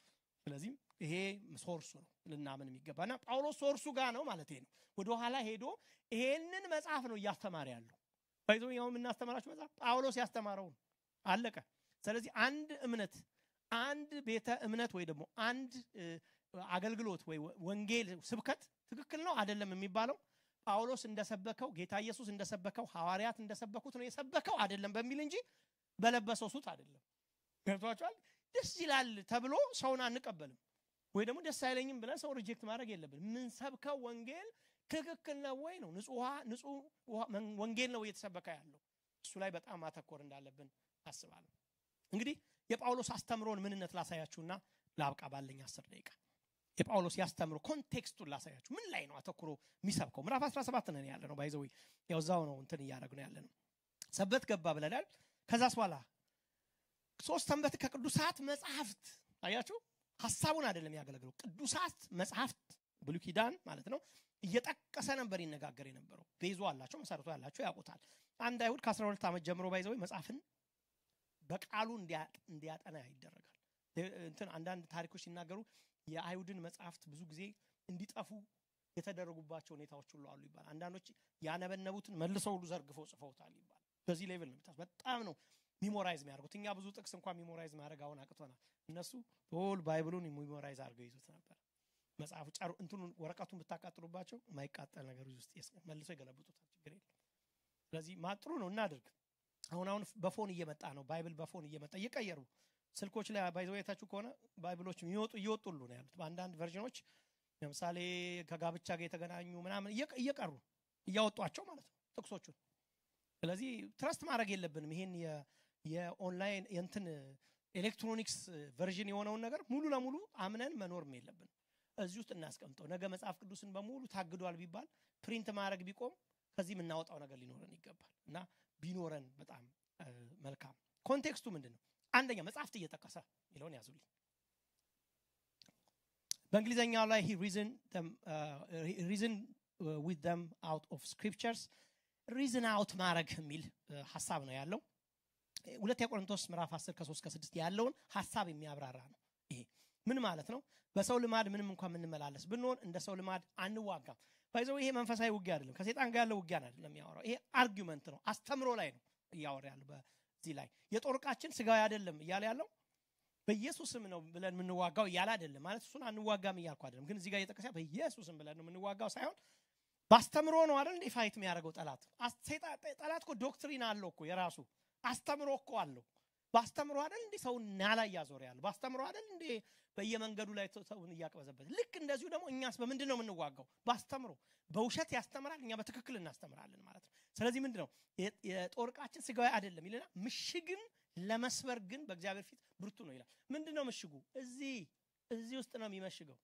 ስለዚህም ይሄ ሶርሱ ነው ልናምን የሚገባ እና ጳውሎስ ሶርሱ ጋር ነው ማለት ነው ወደኋላ ሄዶ ይሄንን መጽሐፍ ነው እያስተማረ ያለው ባይዞ ያው የምናስተምራችሁ መጽሐፍ ጳውሎስ ያስተማረው ነው አለቀ ስለዚህ አንድ እምነት አንድ ቤተ እምነት ወይ ደግሞ አንድ አገልግሎት ወይ ወንጌል ስብከት ትክክል ነው አይደለም የሚባለው ጳውሎስ እንደሰበከው ጌታ ኢየሱስ እንደሰበከው ሐዋርያት እንደሰበኩት ነው የሰበከው አይደለም በሚል እንጂ በለበሰው ሱት አይደለም ገብቷቸዋል ደስ ይላል ተብሎ ሰውን አንቀበልም ወይ ደግሞ ደስ አይለኝም ብለን ሰው ሪጀክት ማድረግ የለብን የምንሰብከው ወንጌል ትክክል ነው ወይ ነው ንጹህ ወንጌል ነው እየተሰበከ ያለው እሱ ላይ በጣም ማተኮር እንዳለብን አስባለሁ እንግዲህ የጳውሎስ አስተምሮን ምንነት ላሳያችሁና ለአብቃ ባለኝ አስር ደቂቃ የጳውሎስ ያስተምሮ ኮንቴክስቱን ላሳያችሁ ምን ላይ ነው አተኩሮ የሚሰብከው ምዕራፍ 17 ነን ያለ ነው ባይዘዊ ያው እዛው ነው እንትን እያደረግ ነው ያለ ነው ሰበት ገባ ብለናል ከዛስ በኋላ ሶስት ሰንበት ከቅዱሳት መጽሐፍት አያችሁ ሀሳቡን አይደለም ያገለግለው ቅዱሳት መጽሐፍት ብሉ ኪዳን ማለት ነው እየጠቀሰ ነበር ይነጋገር የነበረው ቤዞ አላቸው መሰረቱ ያላቸው ያውቁታል አንድ አይሁድ ከ12 ዓመት ጀምሮ ባይዘው መጽሐፍን በቃሉ እንዲያጠና ይደረጋል እንትን አንዳንድ ታሪኮች ሲናገሩ የአይሁድን መጽሐፍት ብዙ ጊዜ እንዲጠፉ የተደረጉባቸው ሁኔታዎች ሁሉ አሉ ይባላል አንዳንዶች ያነበነቡትን መልሰው ሁሉ ዘርግፈው ጽፈውታል ይባላል በዚህ ሌቭል ነው በጣም ነው ሚሞራይዝ የሚያደርጉት እኛ ብዙ ጥቅስ እንኳን ሚሞራይዝ ማድረግ አሁን አቅቶናል እነሱ ሆል ባይብሉን ሚሞራይዝ አድርገው ይዙት ነበር መጽሐፉ ጨሩ እንትኑን ወረቀቱን ብታቃጥሉባቸው የማይቃጠል ነገር ውስጥ መልሶ ይገለብጡታል ችግር የለም ስለዚህ ማጥሩ ነው እናድርግ አሁን አሁን በፎን እየመጣ ነው ባይብል በፎን እየመጣ እየቀየሩ ስልኮች ላይ ባይዘወየታችሁ ከሆነ ባይብሎች የሚወጡ እየወጡሉ ነው ያሉት በአንዳንድ ቨርዥኖች ለምሳሌ ከጋብቻ ጋር የተገናኙ ምናምን እየቀሩ እያወጧቸው ማለት ነው ጥቅሶቹን ስለዚህ ትረስት ማድረግ የለብንም ይሄን የኦንላይን የንትን ኤሌክትሮኒክስ ቨርዥን የሆነውን ነገር ሙሉ ለሙሉ አምነን መኖርም የለብን እዚህ ውስጥ እናስቀምጠው ነገ መጽሐፍ ቅዱስን በሙሉ ታግዷል ቢባል ፕሪንት ማድረግ ቢቆም ከዚህ የምናወጣው ነገር ሊኖረን ይገባል እና ቢኖረን በጣም መልካም ኮንቴክስቱ ምንድን ነው አንደኛ መጽሐፍት እየጠቀሰ የሚለውን ያዙልኝ በእንግሊዝኛው ላይ ሪዝን ዊት ደም አውት ኦፍ ስክሪፕቸርስ ሪዝን አውት ማድረግ የሚል ሀሳብ ነው ያለው ሁለተኛ ቆሮንቶስ ምዕራፍ 10 ከ3 ከ6 ያለውን ሀሳብ የሚያብራራ ነው ይሄ ምን ማለት ነው በሰው ልማድ ምንም እንኳን የምንመላለስ ብንሆን እንደ ሰው ልማድ አንዋጋም ባይዘው ይሄ መንፈሳዊ ውጊያ አይደለም ከሴጣን ጋር ያለው ውጊያ አይደለም የሚያወራው ይሄ አርጊመንት ነው አስተምሮ ላይ ነው እያወራ ያለው በዚህ ላይ የጦር ዕቃችን ስጋዊ አይደለም እያለ ያለው በኢየሱስም ነው ብለን የምንዋጋው እያለ አይደለም ማለት እሱን አንዋጋም እያልኩ አይደለም ግን እዚህ ጋር እየጠቀሰ በኢየሱስም ብለን ነው የምንዋጋው ሳይሆን በአስተምሮ ነው አይደል እንዴ ፋይት የሚያደርገው ጠላት ጠላት እኮ ዶክትሪን አለው እኮ የራሱ አስተምሮ እኮ አለው በአስተምሮ አይደል እንዴ ሰውን ናላ እያዞረ ያለ በአስተምሮ አይደል እንዴ በየመንገዱ ላይ ሰውን እያቅበዘበት ልክ እንደዚሁ ደግሞ እኛስ በምንድን ነው የምንዋጋው በአስተምሮ በውሸት ያስተምራል እኛ በትክክል እናስተምራለን ማለት ነው ስለዚህ ምንድን ነው የጦር ዕቃችን ስጋዊ አይደለም ይልና ምሽግን ለመስበር ግን በእግዚአብሔር ፊት ብርቱ ነው ይላል ምንድን ነው ምሽጉ እዚህ እዚህ ውስጥ ነው የሚመሽገው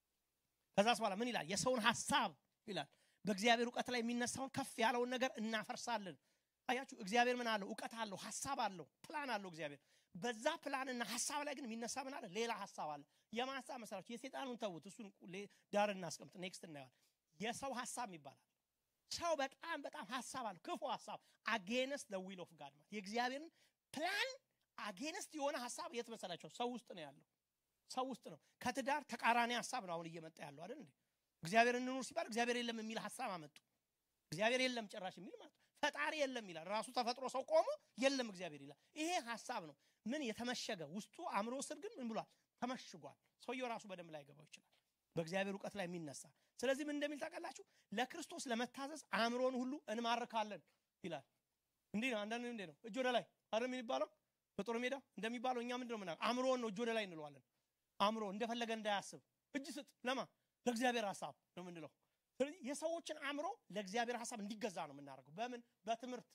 ከዛስ በኋላ ምን ይላል የሰውን ሀሳብ ይላል በእግዚአብሔር እውቀት ላይ የሚነሳውን ከፍ ያለውን ነገር እናፈርሳለን አያችሁ እግዚአብሔር ምን አለው እውቀት አለው ሀሳብ አለው ፕላን አለው እግዚአብሔር በዛ ፕላንና ሀሳብ ላይ ግን የሚነሳ ምን አለ ሌላ ሀሳብ አለ የማ ሀሳብ መሰላችሁ የሴጣኑን ተዉት እሱን ዳር እናስቀምጥ ኔክስት እናየዋል የሰው ሀሳብ ይባላል ሰው በጣም በጣም ሀሳብ አለው ክፉ ሀሳብ አጌነስት ደ ዊል ኦፍ ጋድ ማለት የእግዚአብሔርን ፕላን አጌነስት የሆነ ሀሳብ የት መሰላቸው ሰው ውስጥ ነው ያለው ሰው ውስጥ ነው ከትዳር ተቃራኒ ሀሳብ ነው አሁን እየመጣ ያለው አይደል እንዴ እግዚአብሔር እንኑር ሲባል እግዚአብሔር የለም የሚል ሀሳብ አመጡ እግዚአብሔር የለም ጭራሽ የሚል ማለት ፈጣሪ የለም ይላል ራሱ ተፈጥሮ ሰው ቆሞ የለም እግዚአብሔር ይላል ይሄ ሀሳብ ነው ምን የተመሸገ ውስጡ አእምሮ ስር ግን ምን ብሏል ተመሽጓል ሰውየው ራሱ በደንብ ላይ ገባው ይችላል በእግዚአብሔር እውቀት ላይ የሚነሳ ስለዚህ ምን እንደሚል ታውቃላችሁ ለክርስቶስ ለመታዘዝ አእምሮን ሁሉ እንማርካለን ይላል እንዲህ ነው አንዳንድ እንዴ ነው እጅ ወደ ላይ አይደል የሚባለው በጦር ሜዳ እንደሚባለው እኛ ምንድነው ምና አእምሮን ነው እጅ ወደ ላይ እንለዋለን አእምሮ እንደፈለገ እንዳያስብ እጅ ስጥ ለማ ለእግዚአብሔር ሀሳብ ነው የምንለው ስለዚህ የሰዎችን አእምሮ ለእግዚአብሔር ሀሳብ እንዲገዛ ነው የምናደርገው በምን በትምህርት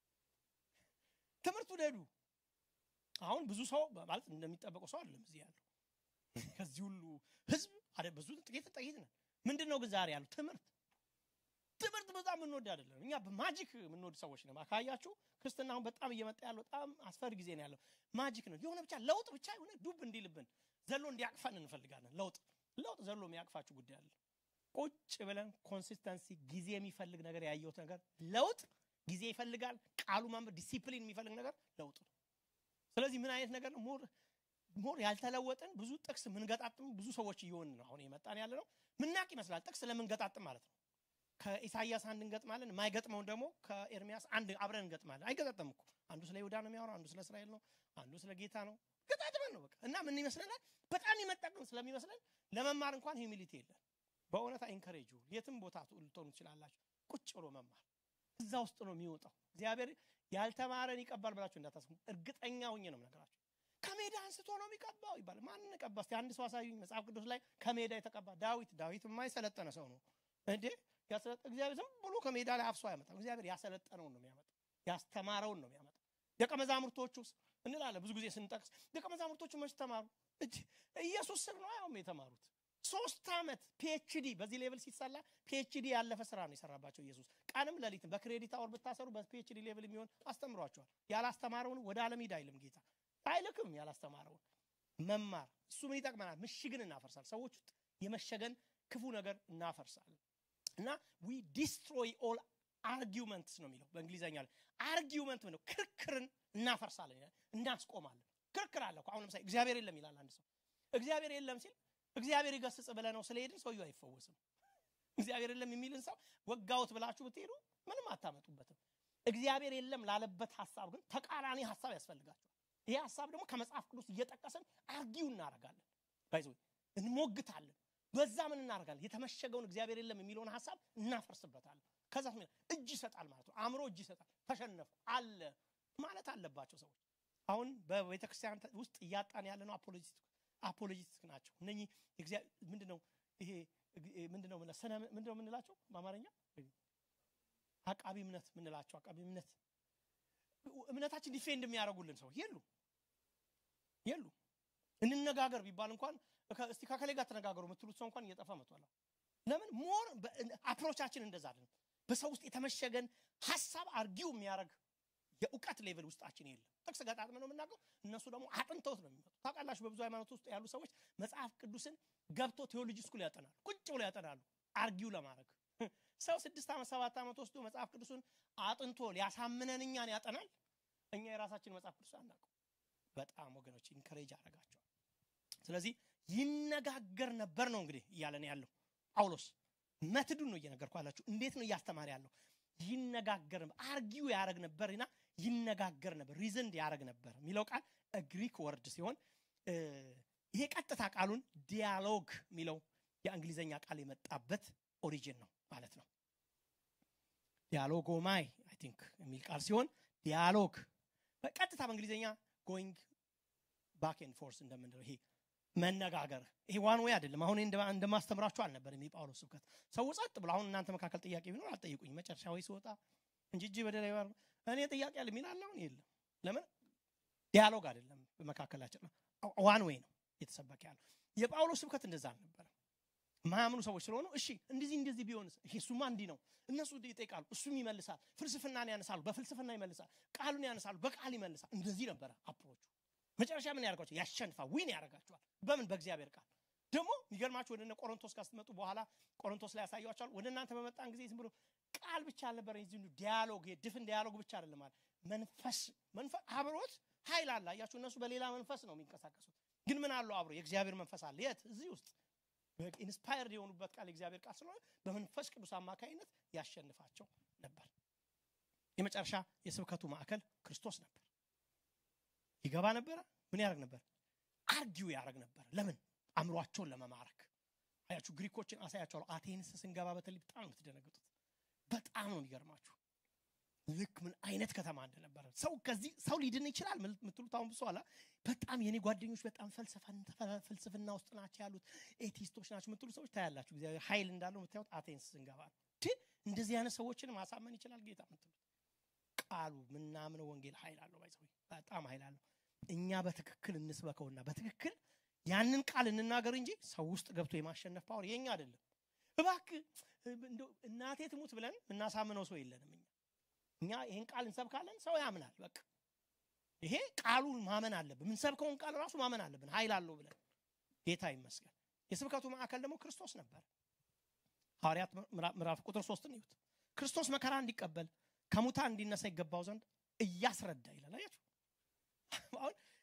ትምህርት ውደዱ አሁን ብዙ ሰው ማለት እንደሚጠበቀው ሰው አይደለም እዚህ ያለው ከዚህ ሁሉ ህዝብ አደ ብዙ ጥቂት ጥቂት ነን ምንድን ነው ግን ዛሬ ያለው ትምህርት ትምህርት በጣም የምንወድ አይደለም እኛ በማጂክ የምንወድ ሰዎች ነው ካያችሁ ክርስትና አሁን በጣም እየመጣ ያለው በጣም አስፈሪ ጊዜ ነው ያለው ማጂክ ነው የሆነ ብቻ ለውጥ ብቻ የሆነ ዱብ እንዲልብን ዘሎ እንዲያቅፈን እንፈልጋለን ለውጥ ለውጥ ዘሎ የሚያቅፋችሁ ጉዳይ አለ ቁጭ ብለን ኮንሲስተንሲ ጊዜ የሚፈልግ ነገር ያየሁት ነገር ለውጥ ጊዜ ይፈልጋል ቃሉ ማንበብ ዲሲፕሊን የሚፈልግ ነገር ለውጥ ነው ስለዚህ ምን አይነት ነገር ነው ሞር ሞር ያልተለወጥን ብዙ ጥቅስ ምንገጣጥም ብዙ ሰዎች እየሆን ነው አሁን የመጣን ያለ ነው ምናቅ ይመስላል ጥቅስ ለምንገጣጥም ማለት ነው ከኢሳያስ አንድ እንገጥማለን የማይገጥመውን ደግሞ ከኤርሚያስ አንድ አብረን እንገጥማለን አይገጣጠም እኮ አንዱ ስለ ይሁዳ ነው የሚያወራው አንዱ ስለ እስራኤል ነው አንዱ ስለ ጌታ ነው ገጣጥመን ነው በቃ እና ምን ይመስለናል በጣም የመጠቅም ስለሚመስለን ለመማር እንኳን ሂሚሊቲ የለን በእውነት ኢንከሬጅ የትም ቦታ ልትሆኑ ትችላላችሁ ቁጭ ብሎ መማር እዛ ውስጥ ነው የሚወጣው እግዚአብሔር ያልተማረን ይቀባል ብላችሁ እንዳታስቡ እርግጠኛ ሁኜ ነው ነገራችሁ ከሜዳ አንስቶ ነው የሚቀባው ይባላል ማንን ቀባ እስቲ አንድ ሰው አሳዩኝ መጽሐፍ ቅዱስ ላይ ከሜዳ የተቀባ ዳዊት ዳዊት የማይሰለጠነ ሰው ነው እንዴ እግዚአብሔር ዝም ብሎ ከሜዳ ላይ አፍሶ አይመጣም እግዚአብሔር ያሰለጠነውን ነው የሚያመጣው ያስተማረውን ነው የሚያመጣው ደቀ መዛሙርቶቹ እንላለን ብዙ ጊዜ ስንጠቅስ ደቀ መዛሙርቶቹ መች ተማሩ ኢየሱስ ስር ነው ያውም የተማሩት ሶስት ዓመት ፒኤችዲ በዚህ ሌቭል ሲሰላ ፒኤችዲ ያለፈ ስራ ነው የሰራባቸው ኢየሱስ ቀንም ሌሊትም በክሬዲት አወር ብታሰሩ በፒኤችዲ ሌቭል የሚሆን አስተምሯቸዋል ያላስተማረውን ወደ ዓለም ሂድ አይልም ጌታ አይልክም ያላስተማረውን መማር እሱ ምን ይጠቅመናል ምሽግን እናፈርሳል ሰዎች ውስጥ የመሸገን ክፉ ነገር እናፈርሳለን እና ዊ ዲስትሮይ ኦል አርጊመንትስ ነው የሚለው በእንግሊዝኛ ላይ አርጊመንት ነው ክርክርን እናፈርሳለን እናስቆማለን ክርክር አለ አሁን ለምሳሌ እግዚአብሔር የለም ይላል አንድ ሰው እግዚአብሔር የለም ሲል እግዚአብሔር ይገስጽ ብለ ነው ስለሄድን ሰውየው አይፈወስም እግዚአብሔር የለም የሚልን ሰው ወጋውት ብላችሁ ብትሄዱ ምንም አታመጡበትም እግዚአብሔር የለም ላለበት ሀሳብ ግን ተቃራኒ ሀሳብ ያስፈልጋቸዋል ይሄ ሀሳብ ደግሞ ከመጽሐፍ ቅዱስ እየጠቀስን አርጊው እናደርጋለን ባይዞ እንሞግታለን በዛ ምን እናደርጋለን የተመሸገውን እግዚአብሔር የለም የሚለውን ሀሳብ እናፈርስበታለን ከዛ እጅ ይሰጣል ማለት ነው አእምሮ እጅ ይሰጣል ተሸነፉ አለ ማለት አለባቸው ሰዎች አሁን በቤተክርስቲያን ውስጥ እያጣን ያለ ነው አፖሎጂስት ናቸው እነኚህ ምንድነው ይሄ ምንድነው ምንድነው የምንላቸው በአማርኛ አቃቢ እምነት ምንላቸው አቃቢ እምነት እምነታችን ዲፌንድ የሚያደርጉልን ሰው የሉ የሉ እንነጋገር ቢባል እንኳን እስቲ ከከሌ ጋር ተነጋገሩ የምትሉት ሰው እንኳን እየጠፋ መጥቷል ለምን ሞር አፕሮቻችን እንደዛ አይደለም በሰው ውስጥ የተመሸገን ሀሳብ አርጊው የሚያደርግ የእውቀት ሌቭል ውስጣችን የለም ጥቅስ ገጣጥመ ነው የምናገው እነሱ ደግሞ አጥንተውት ነው የሚመጡ ታውቃላችሁ በብዙ ሃይማኖት ውስጥ ያሉ ሰዎች መጽሐፍ ቅዱስን ገብቶ ቴዎሎጂ ስኩል ያጠናሉ ቁጭ ብሎ ያጠናሉ አርጊው ለማድረግ ሰው ስድስት ዓመት ሰባት ዓመት ወስዶ መጽሐፍ ቅዱስን አጥንቶ ሊያሳምነን እኛን ያጠናል እኛ የራሳችን መጽሐፍ ቅዱስ አናውቀው በጣም ወገኖች ኢንከሬጅ አረጋቸዋል ስለዚህ ይነጋገር ነበር ነው እንግዲህ እያለን ያለው ጳውሎስ መትዱን ነው እየነገርኩ ያላችሁ እንዴት ነው እያስተማር ያለው ይነጋገር ነበር አርጊው ያደረግ ነበርና ይነጋገር ነበር ሪዝንድ ያደረግ ነበር የሚለው ቃል ግሪክ ወርድ ሲሆን ይሄ ቀጥታ ቃሉን ዲያሎግ የሚለው የእንግሊዝኛ ቃል የመጣበት ኦሪጂን ነው ማለት ነው ዲያሎጎማይ አይ ቲንክ የሚል ቃል ሲሆን ዲያሎግ በቀጥታ በእንግሊዝኛ ጎይንግ ባክ ኤንድ ፎርስ እንደምንለው ይሄ መነጋገር ይሄ ዋን ወይ አይደለም አሁን እንደማስተምራችሁ አልነበርም የጳውሎስ ስብከት ሰው ጸጥ ብሎ አሁን እናንተ መካከል ጥያቄ ቢኖር አልጠይቁኝ መጨረሻ ወይ ሲወጣ እንጂ እጅ በደላ እኔ ጥያቄ አለ ሚል አለ አሁን የለም ለምን ዲያሎግ አይደለም በመካከላችን ዋን ወይ ነው የተሰበከ ያለው የጳውሎስ ስብከት እንደዛ አልነበረም ማያምኑ ሰዎች ስለሆኑ እሺ እንደዚህ እንደዚህ ቢሆንስ ይሄ እሱማ እንዲህ ነው እነሱ ይጠይቃሉ እሱም ይመልሳል ፍልስፍናን ያነሳሉ በፍልስፍና ይመልሳል ቃሉን ያነሳሉ በቃል ይመልሳል እንደዚህ ነበረ አፕሮቹ መጨረሻ ምን ያደርጋቸው ያሸንፋ ዊን ያደርጋቸዋል በምን በእግዚአብሔር ቃል ደግሞ የሚገርማችሁ ወደ ቆሮንቶስ ጋር ስትመጡ በኋላ ቆሮንቶስ ላይ ያሳያቸዋል ወደ እናንተ በመጣን ጊዜ ዝም ብሎ ቃል ብቻ አልነበረ ዲያሎግ ድፍን ዲያሎግ ብቻ አይደለም ማለት መንፈስ መንፈስ አብሮት ኃይል አለ አያችሁ እነሱ በሌላ መንፈስ ነው የሚንቀሳቀሱት ግን ምን አለው አብሮ የእግዚአብሔር መንፈስ አለ የት እዚህ ውስጥ ኢንስፓየርድ የሆኑበት ቃል የእግዚአብሔር ቃል ስለሆነ በመንፈስ ቅዱስ አማካኝነት ያሸንፋቸው ነበር የመጨረሻ የስብከቱ ማዕከል ክርስቶስ ነበር ይገባ ነበረ ምን ያደርግ ነበር አርጊው ያደርግ ነበር ለምን አእምሯቸውን ለመማረክ አያችሁ ግሪኮችን አሳያቸዋለሁ አቴንስ ስንገባ በተለይ በጣም ነው የምትደነግጡት በጣም ነው የሚገርማችሁ ልክ ምን አይነት ከተማ እንደነበረ ሰው ከዚህ ሰው ሊድን ይችላል ምትሉት አሁን ብሶ አላ በጣም የኔ ጓደኞች በጣም ፍልስፍና ውስጥ ናቸው ያሉት ኤቲስቶች ናቸው ምትሉ ሰዎች ታያላችሁ እግዚአብሔር ኃይል እንዳለው የምታዩት አቴንስ ስንገባ እንደዚህ አይነት ሰዎችን ማሳመን ይችላል ጌታ ምትሉት ቃሉ ምናምነው ወንጌል ኃይል አለው ባይሰው በጣም ኃይል አለው እኛ በትክክል እንስበከውና በትክክል ያንን ቃል እንናገር እንጂ ሰው ውስጥ ገብቶ የማሸነፍ ፓወር የኛ አይደለም እባክ እናቴ ትሙት ብለን እናሳምነው ሰው የለንም እኛ እኛ ይህን ቃል እንሰብካለን ሰው ያምናል በቃ ይሄ ቃሉን ማመን አለብን የምንሰብከውን ቃል ራሱ ማመን አለብን ኃይል አለው ብለን ጌታ ይመስገን የስብከቱ ማዕከል ደግሞ ክርስቶስ ነበር ሐዋርያት ምዕራፍ ቁጥር ሶስትን ይሁት ክርስቶስ መከራ እንዲቀበል ከሙታን እንዲነሳ ይገባው ዘንድ እያስረዳ ይላል አያችሁ አሁን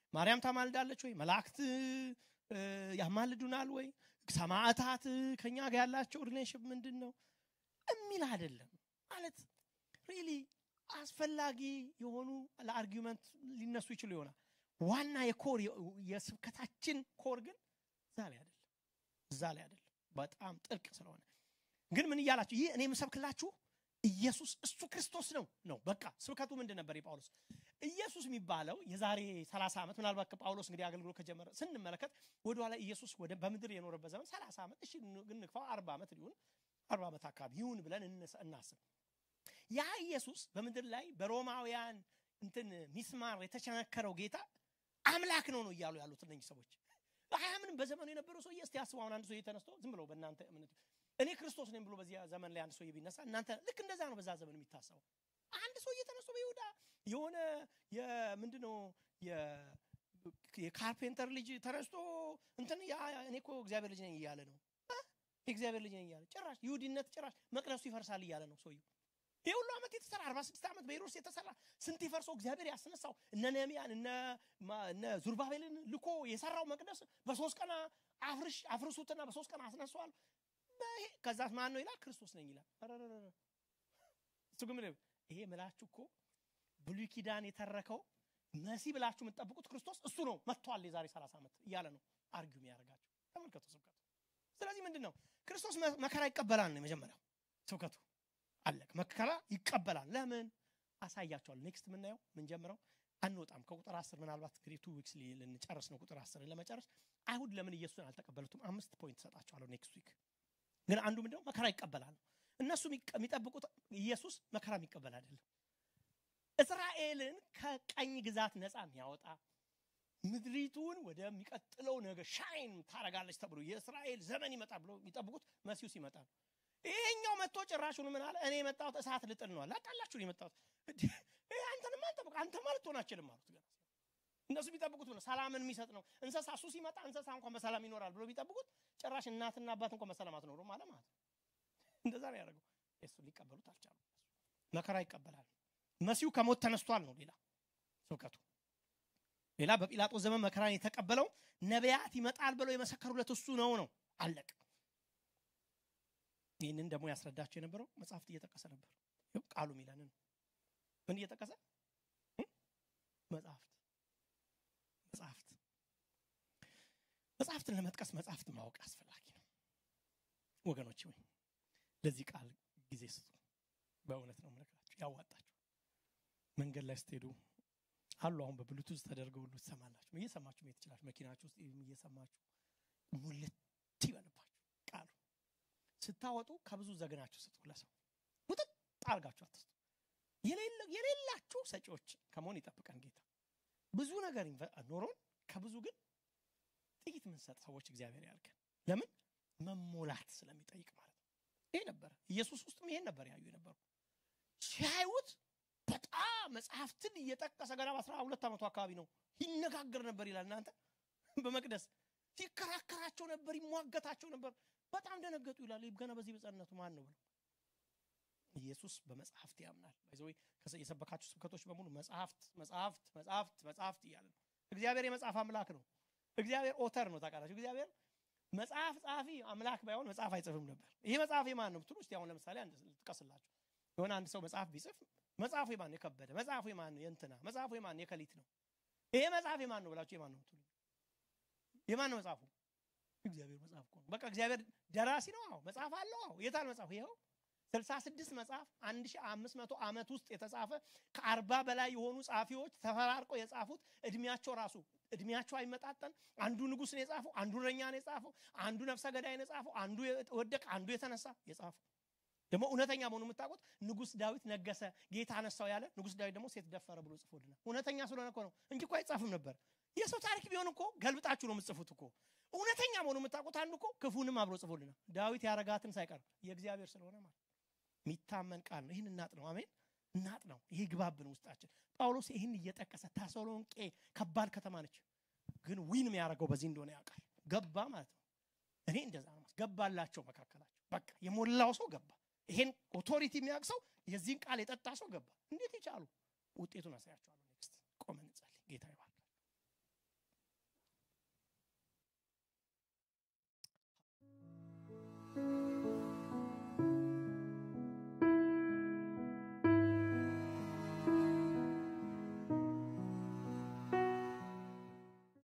ማርያም ታማልዳለች ወይ መላእክት ያማልዱናል ወይ ሰማዕታት ከኛ ጋር ያላቸው ሪሌሽን ምንድን ነው የሚል አይደለም ማለት ሪሊ አስፈላጊ የሆኑ ለአርጊመንት ሊነሱ ይችሉ ይሆናል ዋና የኮር የስብከታችን ኮር ግን እዛ ላይ አይደለም እዛ ላይ አይደለም በጣም ጥልቅ ስለሆነ ግን ምን እያላችሁ ይህ እኔ የምሰብክላችሁ ኢየሱስ እሱ ክርስቶስ ነው ነው በቃ ስብከቱ ምንድን ነበር የጳውሎስ ኢየሱስ የሚባለው የዛሬ 30 ዓመት ምናልባት ጳውሎስ እንግዲህ አገልግሎት ከጀመረ ስንመለከት ወደኋላ ኢየሱስ ወደ በምድር የኖረበት ዘመን 30 ዓመት እሺ እንግፋው 40 ዓመት ሊሆን 40 ዓመት አካባቢ ይሁን ብለን እናስብ ያ ኢየሱስ በምድር ላይ በሮማውያን እንትን ሚስማር የተቸነከረው ጌታ አምላክ ነው ነው እያሉ ያሉት እነኝህ ሰዎች አያምንም በዘመኑ የነበረው ሰውዬ እስቲ አስበው አሁን አንድ ሰውዬ ተነስቶ ዝም ብለው በእናንተ እምነት እኔ ክርስቶስ ነኝ ብሎ በዚያ ዘመን ላይ አንድ ሰውዬ ቢነሳ እናንተ ልክ እንደዛ ነው በዛ ዘመን የሚታሰበው አንድ ሰውዬ ተነስቶ በይሁዳ የሆነ የምንድነው የካርፔንተር ልጅ ተነስቶ እንትን እኔ እኮ እግዚአብሔር ልጅ ነኝ እያለ ነው የእግዚአብሔር ልጅ ነኝ እያለ ጭራሽ ይሁዲነት ጭራሽ መቅደሱ ይፈርሳል እያለ ነው ሰውየው ይህ ሁሉ ዓመት የተሰራ አርባ ስድስት ዓመት በሄሮድስ የተሰራ ስንት ይፈርሰው እግዚአብሔር ያስነሳው እነ ነህምያን እነ ዙርባቤልን ልኮ የሰራው መቅደስ በሶስት ቀን አፍርሽ አፍርሱትና በሶስት ቀን አስነሷል ከዛ ማን ነው ይላል ክርስቶስ ነኝ ይላል እሱ ግን ይሄ ምላችሁ እኮ ብሉይ ኪዳን የተረከው መሲ ብላችሁ የምትጠብቁት ክርስቶስ እሱ ነው መጥቷል የዛሬ 30 ዓመት እያለ ነው አርጊው የሚያደርጋቸው ተመልከቱ ስብከቱ ስለዚህ ምንድን ነው ክርስቶስ መከራ ይቀበላል ነው የመጀመሪያው ስብከቱ አለቅ መከራ ይቀበላል ለምን አሳያቸዋል ኔክስት የምናየው ምንጀምረው አንወጣም ከቁጥር አስር ምናልባት እንግዲህ ቱ ዊክስ ልንጨርስ ነው ቁጥር አስርን ለመጨረስ አይሁድ ለምን ኢየሱስን አልተቀበሉትም አምስት ፖይንት ሰጣቸዋለሁ ኔክስት ዊክ ግን አንዱ ምንድነው መከራ ይቀበላል እነሱ የሚጠብቁት ኢየሱስ መከራ የሚቀበል አይደለም እስራኤልን ከቀኝ ግዛት ነፃ የሚያወጣ ምድሪቱን ወደሚቀጥለው ነገር ሻይን ታረጋለች ተብሎ የእስራኤል ዘመን ይመጣ ብሎ የሚጠብቁት መሲሁ ሲመጣ ነው ይሄኛው መጥቶ ጭራሹን ምን አለ እኔ የመጣሁት እሳት ልጥል ነው ላጣላችሁ የመጣሁት አንተንም አንጠብቅ አንተ ማለት ትሆን አችልም አሉት ገና እነሱ ቢጠብቁት ነው ሰላምን የሚሰጥ ነው እንስሳ እሱ ሲመጣ እንስሳ እንኳን በሰላም ይኖራል ብሎ ቢጠብቁት ጭራሽ እናትና አባት እንኳን በሰላም አትኖሩም አለ ማለት እንደዛ ነው ያደረገው እሱ ሊቀበሉት አልቻሉ መከራ ይቀበላል መሲሁ ከሞት ተነስቷል ነው ሌላ ስብከቱ ሌላ በጲላጦስ ዘመን መከራን የተቀበለው ነቢያት ይመጣል ብለው የመሰከሩለት እሱ ነው ነው አለቅ ይህንን ደግሞ ያስረዳቸው የነበረው መጽሐፍት እየጠቀሰ ነበር ቃሉ ሚለንን ምን እየጠቀሰ መጽሐፍት መጽሐፍት መጽሐፍትን ለመጥቀስ መጽሐፍት ማወቅ አስፈላጊ ነው ወገኖች ወይ ለዚህ ቃል ጊዜ ስጡ በእውነት ነው ምነግራችሁ ያዋጣችሁ መንገድ ላይ ስትሄዱ አሉ አሁን በብሉቱዝ ተደርገው ሁሉ ትሰማላችሁ እየሰማችሁ መሄድ ትችላችሁ መኪናችሁ ውስጥ እየሰማችሁ ሙልት ይበልባችሁ ቃሉ ስታወጡ ከብዙ ዘግናችሁ ስጡ ለሰው ውጥጥ አርጋችሁ አትስጡ የሌላችሁ ሰጪዎች ከመሆን ይጠብቀን ጌታ ብዙ ነገር ኖሮን ከብዙ ግን ጥቂት ምንሰጥ ሰዎች እግዚአብሔር ያልከን ለምን መሞላት ስለሚጠይቅ ማለት ነው ይሄ ነበረ ኢየሱስ ውስጥም ይሄን ነበር ያዩ የነበሩ ሲያዩት በጣም መጽሐፍትን እየጠቀሰ ገና በአስራ ሁለት ዓመቱ አካባቢ ነው ይነጋገር ነበር ይላል እናንተ በመቅደስ ሲከራከራቸው ነበር ይሟገታቸው ነበር በጣም ደነገጡ ይላል ገና በዚህ በጸነቱ ማን ነው ብለው ኢየሱስ በመጽሐፍት ያምናል ይዘወይ የሰበካችሁ ስብከቶች በሙሉ መጽሐፍት መጽሐፍት መጽሐፍት መጽሐፍት እያለ ነው እግዚአብሔር የመጽሐፍ አምላክ ነው እግዚአብሔር ኦተር ነው ታውቃላችሁ እግዚአብሔር መጽሐፍ ጸሐፊ አምላክ ባይሆን መጽሐፍ አይጽፍም ነበር ይሄ መጽሐፍ የማን ነው ብትሉ እስቲ አሁን ለምሳሌ አንድ ልጥቀስላችሁ የሆነ አንድ ሰው መጽሐፍ ቢጽፍ መጽሐፉ የማን ነው የከበደ መጽሐፉ የማን ነው የእንትና መጽሐፉ የማን ነው የከሊት ነው ይሄ መጽሐፍ የማን ነው ብላችሁ የማን ነው ትሉ የማን ነው መጽሐፉ እግዚአብሔር መጽሐፍ እኮ ነው በቃ እግዚአብሔር ደራሲ ነው አዎ መጽሐፍ አለው አዎ የታል መጽሐፉ ይኸው ስልሳ ስድስት መጽሐፍ አንድ ሺህ አምስት መቶ ዓመት ውስጥ የተጻፈ ከአርባ በላይ የሆኑ ጸሐፊዎች ተፈራርቀው የጻፉት እድሜያቸው ራሱ እድሜያቸው አይመጣጠን አንዱ ንጉስ ነው የጻፈው አንዱ እረኛ ነው የጻፈው አንዱ ነፍሰ ገዳይ ነው የጻፈው አንዱ ወደቅ አንዱ የተነሳ የጻፈው ደግሞ እውነተኛ መሆኑ የምታውቁት ንጉስ ዳዊት ነገሰ ጌታ አነሳው ያለ ንጉስ ዳዊት ደግሞ ሴት ደፈረ ብሎ ጽፎልናል እውነተኛ ስለሆነ እኮ ነው እንጂ እኮ አይጻፍም ነበር የሰው ታሪክ ቢሆን እኮ ገልብጣችሁ ነው የምጽፉት እኮ እውነተኛ መሆኑ የምታውቁት አንዱ እኮ ክፉንም አብሮ ጽፎልናል ዳዊት ያረጋትን ሳይቀር የእግዚአብሔር ስለሆነ ማለት የሚታመን ቃል ነው ይህን እናጥ ነው አሜን እናጥ ነው ይሄ ግባብን ውስጣችን ጳውሎስ ይህን እየጠቀሰ ተሰሎንቄ ከባድ ከተማ ነች ግን ዊን የሚያደርገው በዚህ እንደሆነ ያውቃል ገባ ማለት ነው እኔ እንደዛ ነው ገባላቸው መካከላቸው በቃ የሞላው ሰው ገባ ይሄን ኦቶሪቲ የሚያውቅ ሰው የዚህን ቃል የጠጣ ሰው ገባ እንዴት ይቻሉ ውጤቱን አሳያቸዋለሁ ኔክስት ቆመን እንጸልይ ጌታ